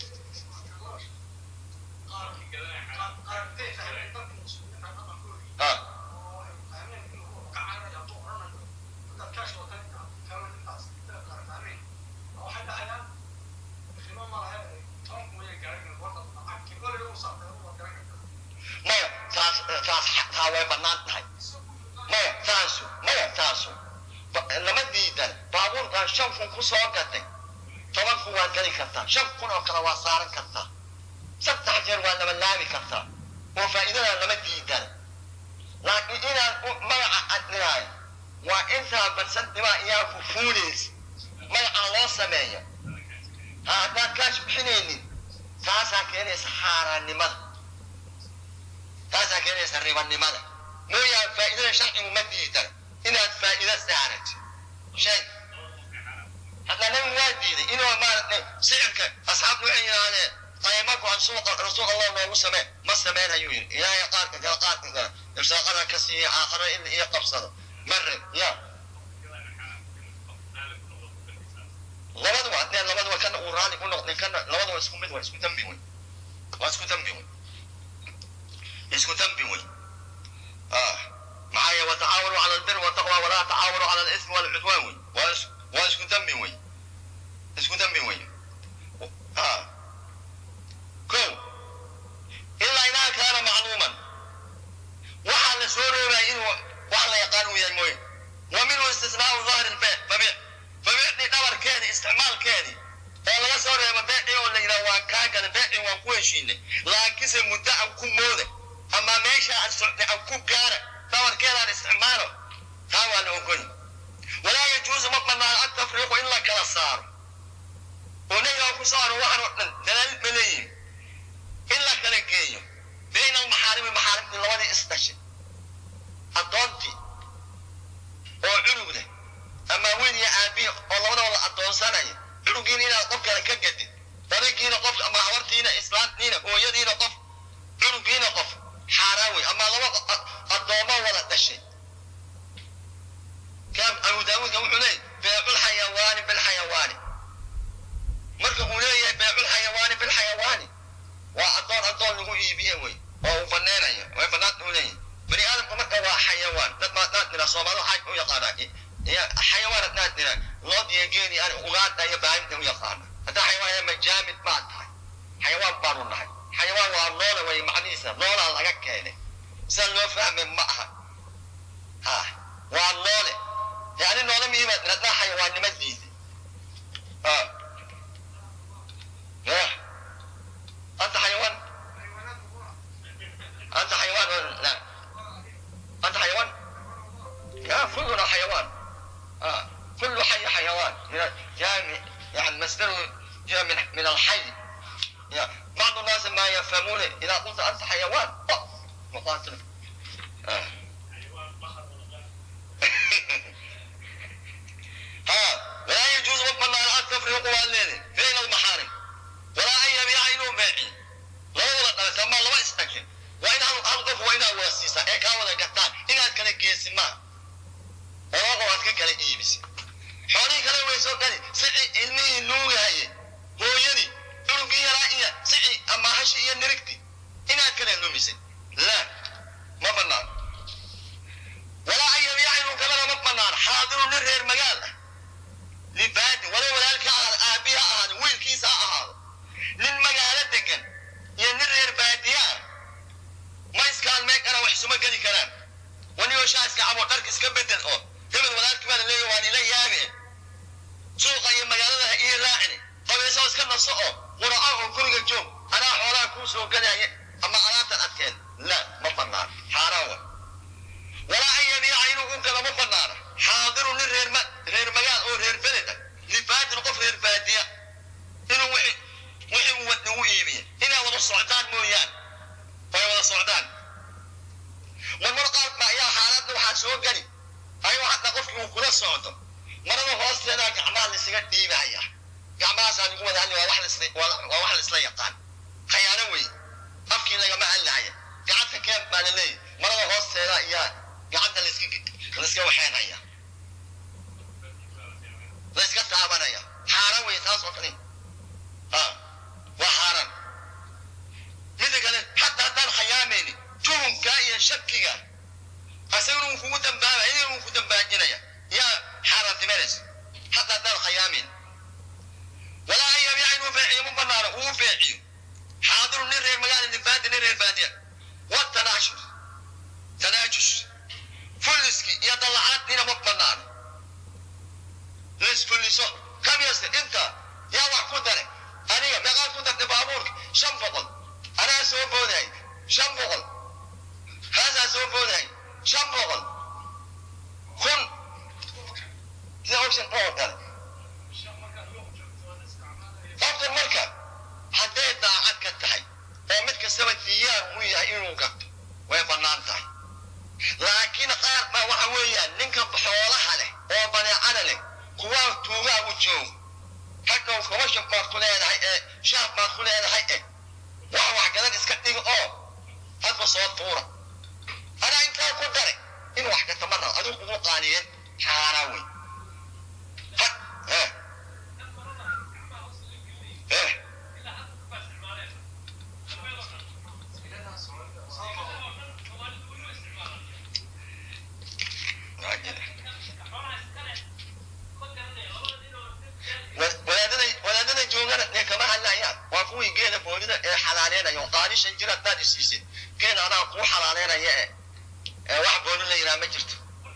ah maya taas taas taa way bannaan tahay maya taasu maya taasu Ba- lama diidan baabuurkan shan kun ku soo gatay toban kun waad geli kartaa shan kun oo kale waa saaran kartaa saddex jeer waa laba laabi kartaa oo faa'iidada lama diidan laakiin inaad u- magaca adnaayo waa intaa barsantimaa iyaa ku fuulaysa magacaa loo sameeyo ha haddaad kaash bixinaynin taasaa keenaysa xaaraannimada taasaa keenaysa ribanimada mooyaan faa'iidada sharcigu ma diidan inaad faa'iida saarat shay hadda nabigu waa diiday inuu maaragtay sicirka asxaabtu waxay yidhaahdeen qayma go-an suuqa rasuul allah noogu samee ma sameyn ayuu yidhi ilaahay qaarka kale qaarka kale irsaaqada ka siiya aakhiro in iyo qabsado mare ya labaduba haddee labaduba kana uu raali ku noqday kana labaduba isku mid waa isku dambi wey waa isku dambi wey isku dambi wey ah maxaa yeele watacaawanuu cala albir wataqwa walaa tacaawanuu cala alismi walcudwaan wey waa is waa isku dambi wey isku dambi wey ah ko ilaa idaa kaana macluuman waxaa la soo roobaya inuu wax la yaqaan uu yahay mooye wa minhu istisnaau dahri lbee fabiic fabiicdii dhabarkeedi isticmaalkeedii oo laga soo reebo beecii oo la yidhaha waan kaa gala beecii waan ku heshiinay laakiinse muddo aan ku mooda ama meesha aan socday aan ku gaara dhabarkeedaan isticmaalo taa waa la ogoy walaa yajuusu ma banaano an tafriiqu in la kala saaro oo nabigaa ku saaro waxaan oo dhan dalaal ma leeyihin in la kala geeyo bayna almaxaarimi maxaarimtii labadii isdhashay addoontii oo cunug leh ama wiil iyo aabihi oo labadaba la addoonsanaya cunugiina inaad qof kale ka gadid darigiina qof ama habartiina islaantiina hooyadiina qof cunugiina qof xaaraan wey ama laba addoomo wada dhashay kaam abu daawuudka wuxuu leeyay beeculxayawaani bilxayawaani marka uu leeyahay beeculxayawaani bilxayawaani waa addoon addoon lagu iibiye wey oo uu baneenayo way banaanta uu leeyahay bani aadamku marka waa xayawaan dad baa dad nira soomaalida waxay u yaqaanaa ya xayawaan haddaad nira lood iyo geeli aan ugaadha iyo baahinta u yaqaana haddaa xayawaan yahay majaamid baa tahay xayawaan baanu nahay xayawaan waa noole way macnihiisa noolaa laga keenay sida loo fahmay ma aha ha waa noole yani noole miibaad haddaa xayawaannimadiisa ha ya anta xayawaan anta xayawaan la anta xayawaan ya كلنا حيوان آه. كل حي حيوان من جاء يعني مصدره جاء من من الحي يعني بعض الناس ما يفهمون اذا قلت انت حيوان أه. مقاتل آه. ها ولا يجوز ربما ان تفرق والدين بين المحارم ولا ان يبيع انه بيعي لا ولا سما لا استكن وإن ألقف وإن وسيسا إيه كاولا قطان إن كان كيسي ما walaaqo waad ka kala iibisa xoolihii kale way soo gani sici ilmihii nuugahaye hooyadii cunugii yaraa iyo sici ama hashi iyo nirigti inaad kala lumisay la ma banaan walaa an yabiica kalena ma banaan xaadiru nin reer magaal ah libaadi wala walaalka ahaado aabihi ha ahaado wiilkiisa ha ahaado nin magaalo degan iyo nin reer baadiya ah ma iskaalmeen karaan wax isuma geli karaan wanigoo shaaska cabo dharka iska bedel oo hebel walaalkii baa la leeyahy waan ila yaabe suuqa iyo magaalada ha ii raacini qabiisoo iska naso oo quraco oo guriga joog anaa xoolaha kuu soo gadaya ama alaabtan adkeen la ma banaan xaaraan wa walaa an yabiica inuu u gala ma banaana xaadiru nin reer ma reer magaal oo reer beled ah libaadin qof reer baadiya inuu wixii wixii uu wad ugu iibiye inay wada socdaan mooyaan way wada socdaan marmar qaar ba ayaa xaaladda waxaa soo geli ayuu hadda qofkii uu kula socdo marada hoosteeda gacmaha laisaga dhiibaya gacmahaasaa lagu wada hadli waa wax laisla waa wax laisla yaqaan khayaano wey afkii lagama hadlahay beeciyo ma banaano uu beeciyo xaadiru nin reer magaala nifaadi nin reer baadiya wa tanaashur tanaajush fulliski iyo dallacaadniina ma banaano laisfulliso kam yasta inta yaa wax ku dare aniga meeqaad ku dartay baabuurka shan boqol anaa soo boodahay shan boqol kaasaa soo boodahay shan boqol kun sida option oo kale qofka marka hadday daacad ka tahay oo mid kastaba diyaar uu yahay inuu gato way bannaan tahay laakiin qaar baa waxa weeyaan ninka xoolaha leh oo baneecada leh kuwaa tuugaa u joogo hadhow commercial baad ku leedahay ee shaab baad ku leedahay eh wax wax gadan iska dhiga oo hadba soo tuura anaa intaa ku dare in wax gata ma rabo adigu kugu qaaniyeen xaaraan wey had eh eh wadaadada wadaadada joogana ee kama hadlayaan waa kuwii geeda boodida ee xalaaleynaya oo qaadi shan jir haddaad isiisid geeda anaa kuu xalaaleynaya ee ee wax boodi la yidhaha ma jirto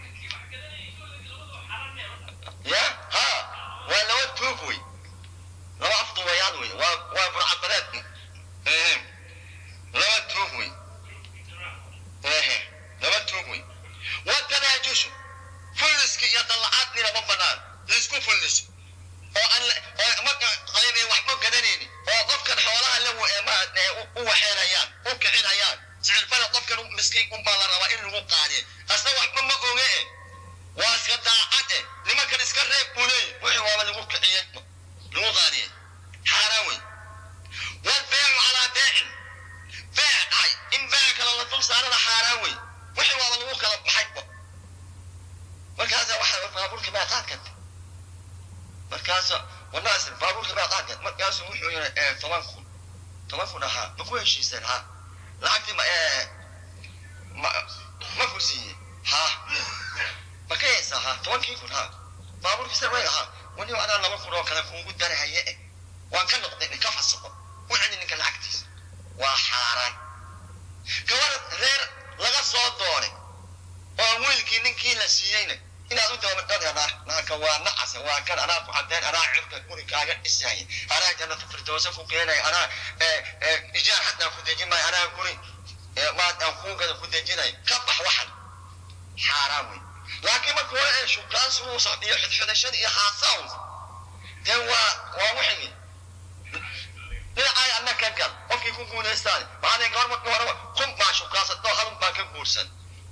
ya ha waa laba tuug wey laba afduwayaad wey waa waa burcadbadeed ehe laba tuug wey ehe laba tuug wey watanaajushu fulliski iyo dallacaadnina ma banaan laisku fulliso oo aan oo marka qaybay waxba gadanaynin oo qofkan xoolaha la u waxeenayaan u kicinayaan sicirfada qofkan miskiin unbaa la rabaa in lagu qaadiye asna waxba ma oge e waa iska daacad e nimankan iska reeb buu leeyahy wixii waaba lagu kiciyey lagu qaadiyey xaaraan wey walbeecu calaa beecin beec dhahay in beec kale la dul saarana xaaraan wey wixii waaba lagu kala baxayba markaasa waxa baabuurka baa qaad karta markaasa wanaas baabuurka baa qaad karta markaasu wuxuu yiri ee toban kun toban kun ahaa ma ku heshiiseen ha lacagtii ma ee ma ma ku siiyey ha ma ka haysaa ha tobankii kun ha baabuurkii sar way ahaa wani anaa laba kun oo kale kuugu darahaye eh waan ka noqday ka fasaqo u celi ninka lacagtiisa waa xaaraan gabadha reer laga soo doonay oo wiilkii ninkii la siiyeyna inaad u dabadhadana naaka waa nacasa waa kan anaa ku cadeen anaa cirka guri kaaga dhisaya anaa jannata firdowsa ku keenaya anaa ijaar xataa ku dejin maayo anaa guri maad aan kuugada ku dejinay ka bax waxan xaaraan wey laakiin marka hore ee shukaansi uusa iyo xidxidashada iyo haasaws dee waa waa wixii dhinacay anna ka gal qofkii ku guulaystaan maxaa gabar marka horeba kun baa shukaansato halun baa ka guursan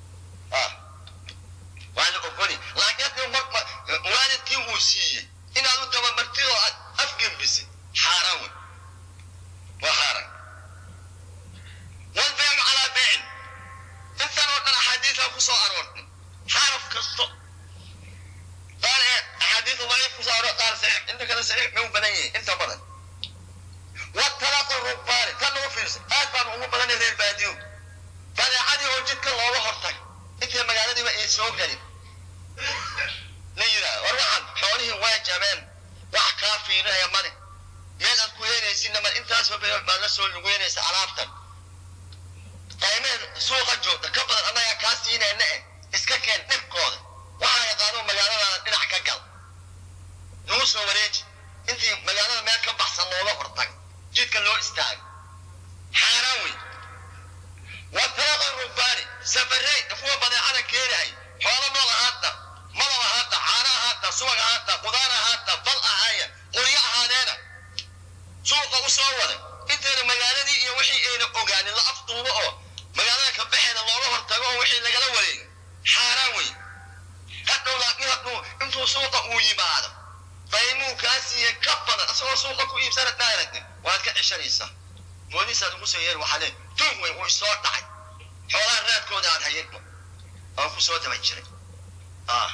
waa la ogoli laakiin haddii marka waalidkii uu siiyey inaad u dabamartid oo aad afgembisid xaaraan wey waa xaaraan walbeecu calaa beecin intan oo dhan axaadiisa ku soo aroortay xaraf kasto qaar ee axaadiisa daciif ku soo aroor qaar saxiix inta kale saxiix bay u badan yihiin inta badan watalaqu rugbaani tan ugu fiirsa aad baan ugu badanay reer baadiyo badeecadii oo jidka looga hortag intay magaaladiiba ay soo gelin la yidhaah war waxaan xoolihii waa jabeen wax kaa fiirinaya male meel aad ku heenaysinna male intaasoo beeyood baad la soo lugeynaysa alaabtan qaymeen suuqa joogta ka badan annagaa kaa siinayna eh iska keen dhibkooda waxaa yaqaano magaaladaada dhinac ka gal nagu soo wareeji intii magaalada meel ka baxsan looga hortag jidka loo istaago xaaraan wey watalaqa rubbaani safarey kuwa badeecada keenahay xoolo nool ahaata malab ahaata caana ahaata subag ahaata qudaar ahaata bal ahaaya qoryo ahaadeena suuqa u soo waday intayna magaaladii iyo wixii ayna ogaanin la afduubo oo magaalada ka baxeeda looga hortago oo wixii lagala wareego xaaraan wey hadhow laakiin hadduu intuu suuqa uu yimaado qaymuu kaa siiye ka badan asagoo suuqa ku iibsana daaragni waad ka ceshanaysaa boolisaad ugu soo yeeri waxaa lee tuug wey uu isoo dhacay xoolaha raadkooda aad hayadba aan ku soo daba jiray ah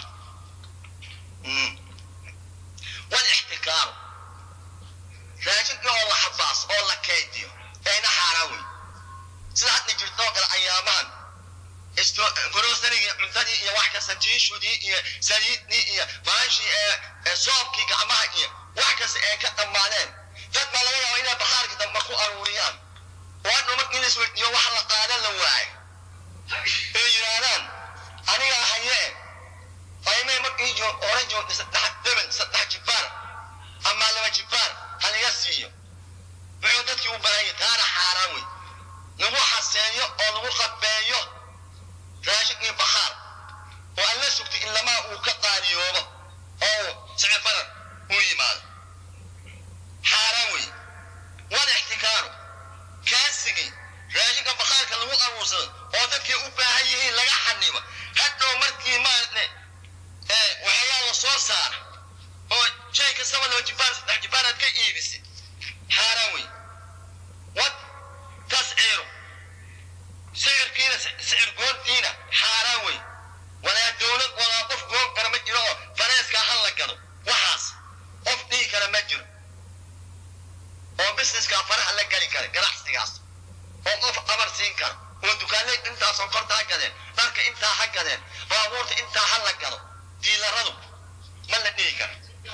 walixtikaaru raashinka oo la xabaas oo la kaydiyo ayna xaaraan wey sida hadda jirtoo kale ayaamahan grocerigii cuntadii iyo wax kasta tiishudii iyo saliidii iyo baashii ee soobkii gacmaha iyo wax kasta ay ka dhammaadeen dad baa laga yaabaa inay bakhaarka dambe ku aruuriyaan oo hadhow markii la isweydiiyo wax la qaadan la waayo ay yidhaahdaan anigaa haye faymay markii joo hore joogtay saddex deban saddex jibaar ama laba jibaar haliga siiyo wuxuu dadkii u baahanya taana xaaraan wey lagu xaseeyo oo lagu qabeeyo raashin iyo bakhaar oo aan la sugtay in lamaa uu ka qaadiyoobo oo sicir badan u yimaado xaaraan wey wal ixtikaaru kaasigii raashinka bakhaarka lagu aruursado oo dadkii u baahan yihiin laga xanimo hadhow markii maarne waxyaala la soo saara oo shay kastaba laba jibaan saddex jibaanaad ka iibisay xaaraan wey wad tasciiru sicirkiina sicir goontiina xaaraan wey walaa dowlad walaa qof goon kara ma jiro oo fareeskaa ha la gado waxaas qof dhihi kara ma jiro oo businesskaa faraha la geli kara ganacsigaas oo qof amar siin kara oo dukaanleyd intaasoo korta ha gadeen dharka intaa ha gadeen baabuurta intaa ha la gado diilaradu ma la dhihi kara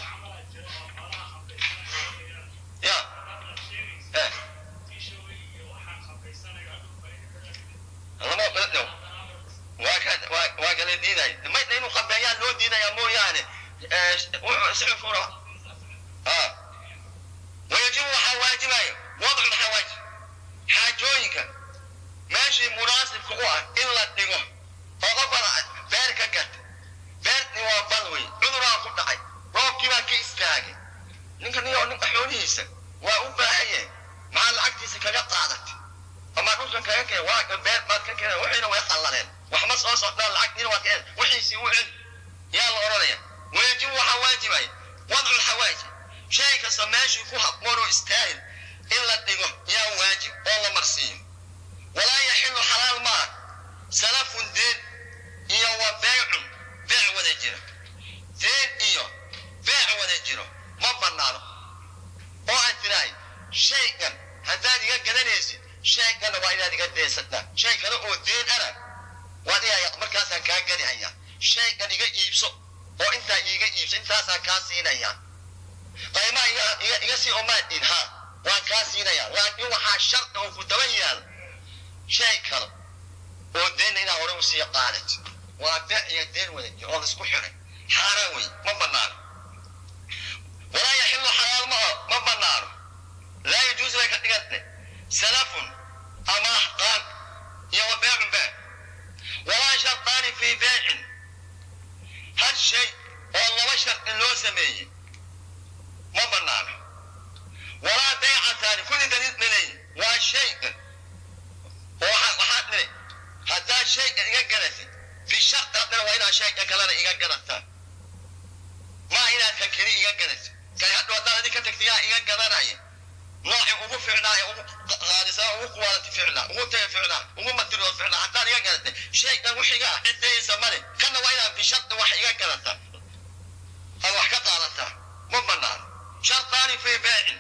ya eh lama dhow waa ka waa waa kala diiday mayna inuu qabeeyaa loo diidaya mooyaane sicirkuna ah wayajibu waxaa waajibaya wadcu lxawaaj xaajooyinka meeshii munaasibka u ah in la dhigo oo qofka beer ka gata beertni waa bal wey cuduraa ku dhacay roobkii baa ka istaagay ninka niyo ninka xoolihiisa waa u baahan yahay maxaa lacagtiisa kaga qaadatay ama dhulkan kaga keen waa beer baad ka keeneen wixiina way qallaleen waxma soo socdaan lacagtiina waa keen wixiisii u celi yaa la odhanaya wayajibu waxaa waajibaya wadcu lxawaaj shay kasta meeshii ku habboon oo istaahil in la dhigo yaa waajib oo la marsiiyo walaa yaxilu xalaal maaha salafun deen iyo wa beecun beec wada jira deen iyo beec wada jiro ma bannaano oo aad tirahay shaygan haddaad iga gadanaysid shaygana waa inaad iga deensataa shay kale oo deen ana waad iyaa markaasaan kaa gadi hayaa shaygan iga iibso oo intaa iiga iibso intaasaan kaa siinayaa qaymaa iga iga iga sii omaadin ha waan kaa siinayaa laakiin waxaa shardi oo ku daba yaal shay kale oo deenna inaa hore usii qaadat waa beec iyo deen wada jir oo laisku xiray xaaraan wey ma bannaano walaa yaxilu xalaal ma ma bannaano laa yajuusu bay ka dhigantay salafun amaah qaan iyo wa beecun beec walaa shartaani fii beecin hal shay oo laba shardi loo sameeyey ma bannaano walaa beecataani kulli daliil dhalay waa shaygan oo waxaad dhiri haddaad shaygan iga gadatid bisharti haddana waa inaad shaygan kalena iga gadataa maa inaad kan keli iga gadatid kay hadhow haddaad adi ka tagtay yaa iga gadanaya noocii ugu ficnaa ee ugu qaadisaa ugu quwaalati ficnaa ugu taya ficnaa ugu matiridood ficnaa haddaad iga gadatay shaygan wixiga ah ciddaysa male kana waa inaad bisharti wax iga gadataa aad wax ka qaadataa ma bannaano shartaani fii beecin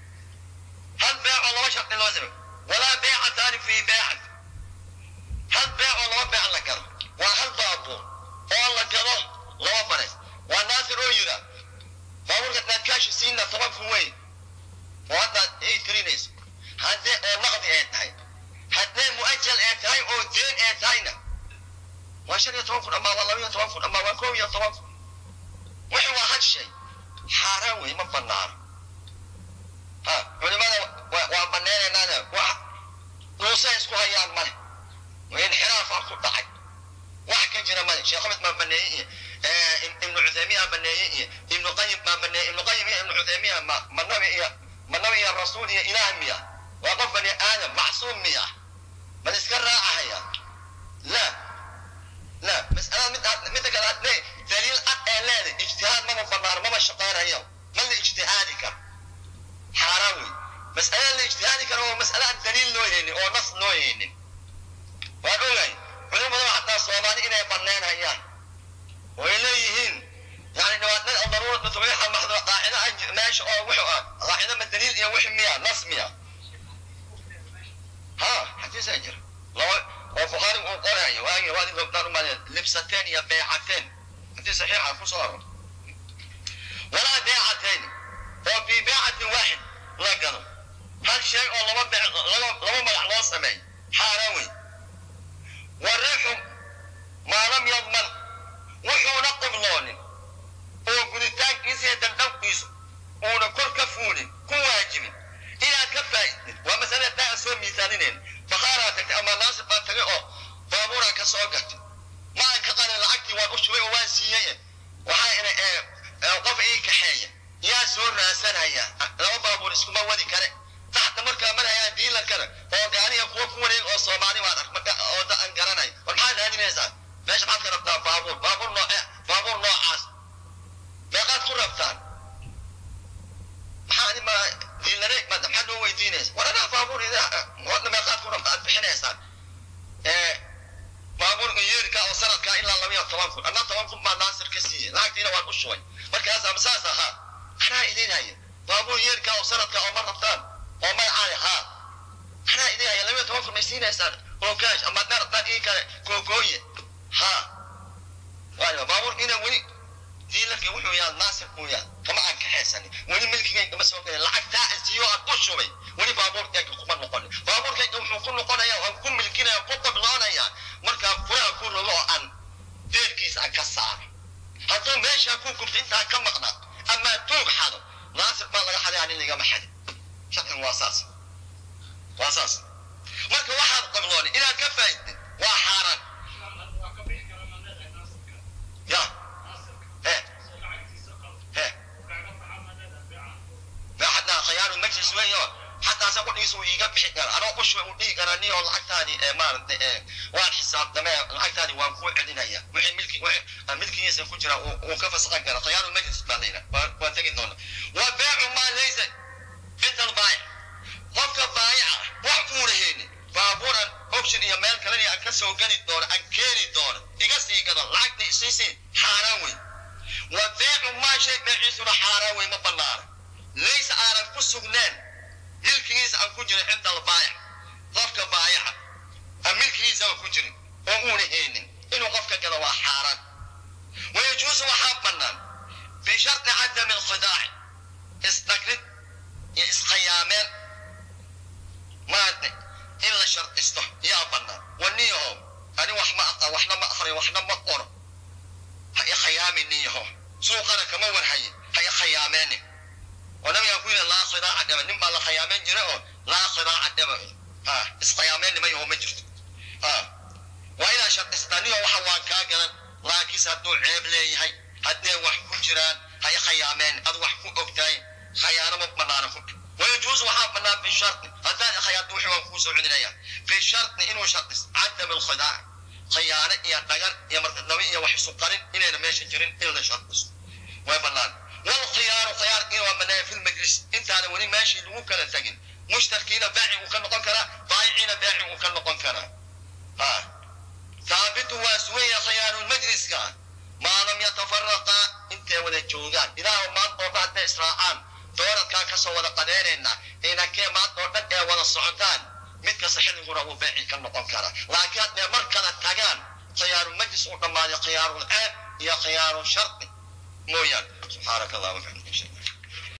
hal beecoo laba shardi loo samey walaa beecataani fii beecin hal beecoo laba beec la gado waa hal baabuur oo la gado laba bares waa naasir oo yidhaa baabuurka hadaad kaashi siinna toban kun weyn oo haddaad ii tirinayso haddee oo naqdi ee tahay haddee mu'ajal ee tahay oo deen ee tahayna waa shan iyo toban kun ama waa laba iyo toban kun ama waa koob iyo toban kun wixii waa hal shay xaaraan wey ma bannaano ha culimada waa baneenaynaane wax dhuusay isku hayaan male inxiraafaa ku dhacay wax ka jira male sheekh axmed baa baneeyey iyo ibnu cuthaymiin baa baneeyey iyo ibnu qayim baa baneeyey ibnu qayim iyo ibnu cuthaymiin ma ma nabi iyo ma nabi iyo rasuul iyo ilaah miya waa qof bani aadam macsuum miya bal iska raacahaya la la mas'alada mid midda kale aad lee daliil cad ee leeday ijtihaad mama banaano mama shaqeynayo ma la ijtihaadi karo xaaraan wey mas'alada la ijtihaadi karo waa mas'ale aan daliil loo haynin oo nas loo haynin waan ogahay culimadu xataa soomaali inay banaynayaan oo ay leeyihiin yani dhibaatada daruurada tubiixa maxdo qaacida meesha oo wuxuu ah qaacida ma daliil iyo wix miya nas miya ha xadiisaa jira laba oo bukhaari uu qorayo waagi waadi gobdaan umaadeen libsateen iyo beecateen hadii saxiixa ku soo haro walaa beecateen oo fii beecatin waaxid la gado hal shay oo laba bec laba laba magac loo sameey xaaraan wey wariixu maa lam yadman wuxuuna qibloonin oo guditaankiisa iyo dandhabkiisu uuna kor ka fuulin ku waajibin inaad ka faa'idin waa masale taa aan soo miisaanineen bakaaraa tagtay ama naasib baan tagay oo baabuuraa ka soo gatay ma aan ka qalin lacagtii waan u shubay oo waan siiyey waxaa ina ee qof ii kaxeeya yaa soo raasanaya laba baabuur iskuma wadi kare taxta markaa marhayaa diilankana oo gaaniga kuwa ku wareeg oo soomaali baan ark oo da aan garanay war maxaad raadinaysaa meesha maxaad ka rabtaa baabuur baabuur nooce baabuur noocaas meeqaad ku rabtaan maxaa ma diilareeg ma maxaad noo weydiinaysa war anaa baabuur wadna meeqaad ku rabta aad bixinaysaan baabuurka yeerka oo sanadkaa ilaa laba iyo toban kun anaa toban kun baa naasir ka siiyey lacagtiina waan u shubay markaas ama saas ahaa anaa idin haya baabuur yeerka oo sanadka oo ma rabtaan oo magacaan haa anaa idin haya laba iyo toban kun may siinaysaan hogaash ama haddaa rabtaan ii kale googooye haa waayo baabuurkiina weli diilarka wuxuu yaha naasir buu yaha kama aan kaxaysanin weli milkigayga kama soo gelin lacagtaa isiyo aan u shubay weli baabuurkayga kuma noqonin baabuurkayga wuxuu ku noqonaya waan ku milkinaya ku qabloonaya markaa furaha ku rogo oo aan deerkiisa aan ka saaro hadduu meeshaa ku gubto intaan ka maqnaa ama tuug xado naasir baa laga xaday anin ligama xadin sharcigan waa saas waa saas marka waxaad qablooni inaad ka faa'idin waa xaaraan ya eh eh حتى خيار المجلس ويا حتى سأقول يسوي ويجا بحكنا أنا أقول شوي ودي أنا نيو العقد ثاني ما وان حساب دماء العقد ثاني وان كوع عندنا يا وحين ملكي ملكي يسوي كجرا وكيف سقنا خيار المجلس بعدين وانتقد هنا وبيع ما ليس عند البائع قفك بايع وحكون هنا baabuuran option iyo meel kalena aan ka soo geli doono aan keeni doono iga sii gado lacagta isiisii xaaraan wey wa beecu maa shay beeciisuna xaaraan wey ma banaana laysa aanan ku sugneen milkigiisa aan ku jirin cinda albaayac qofka baayaca aan milkigiisa aan ku jirin oo uuna haynin inuu qofka gado waa xaaraan wayajuusu waxaa bannaan bishardi cadami alkhidaaci isdhagrid iyo iskhiyaameen maaragtay in la shardisto yaa bannaan waniyaho ani wax ma aqa waxna ma akriyo waxna ma qoro ha i khayaamin niyaho suuqana kama warhaye ha i khayaameeni oo nabiga ku yidhi laa khidaaca dheba nin baa la khayaameyn jira oo laa khidaaca dheba ha iskhayaameyn nima yaho ma jirto ha waa inaa shardistaa niyo waxa waan kaa gadan laakiinse hadduu ceeb leeyahay haddee wax ku jiraan ha i khayaameen ad wax ku ogtahay khayaano ma banaana ku ويجوز وحاب منا بشرط هذا خيار دوحي وانفوس وعندنا بشرط إنه شرط عدم الخداع خيانة يا نجار يا مرت النبي يا وحي سكرين إلى ماشي جرين إلا شرط ويبلان والخيار خيار إنه منا في المجلس أنت أنا وني ماشي لو كان تجن مشتركين باعي وكان نقن كرا بايعين باعي وكان نقن كرا ها ثابت واسوية خيار المجلس كان ما لم يتفرقا انت ولا جوغان إذا ما طبعت إسراءان dooradkaa ka soo wada qadeynaynaa inankee maanta oo dhan ee wada socotaan mid kasta xilliguna uu beeci ka noqon kara laakiin haddee mar kala tagaan khiyaaru majlis uu dhammaaday khiyaarul ceeb iyo khiyaaru shardi mooyaan subxaanaka allah wabxamd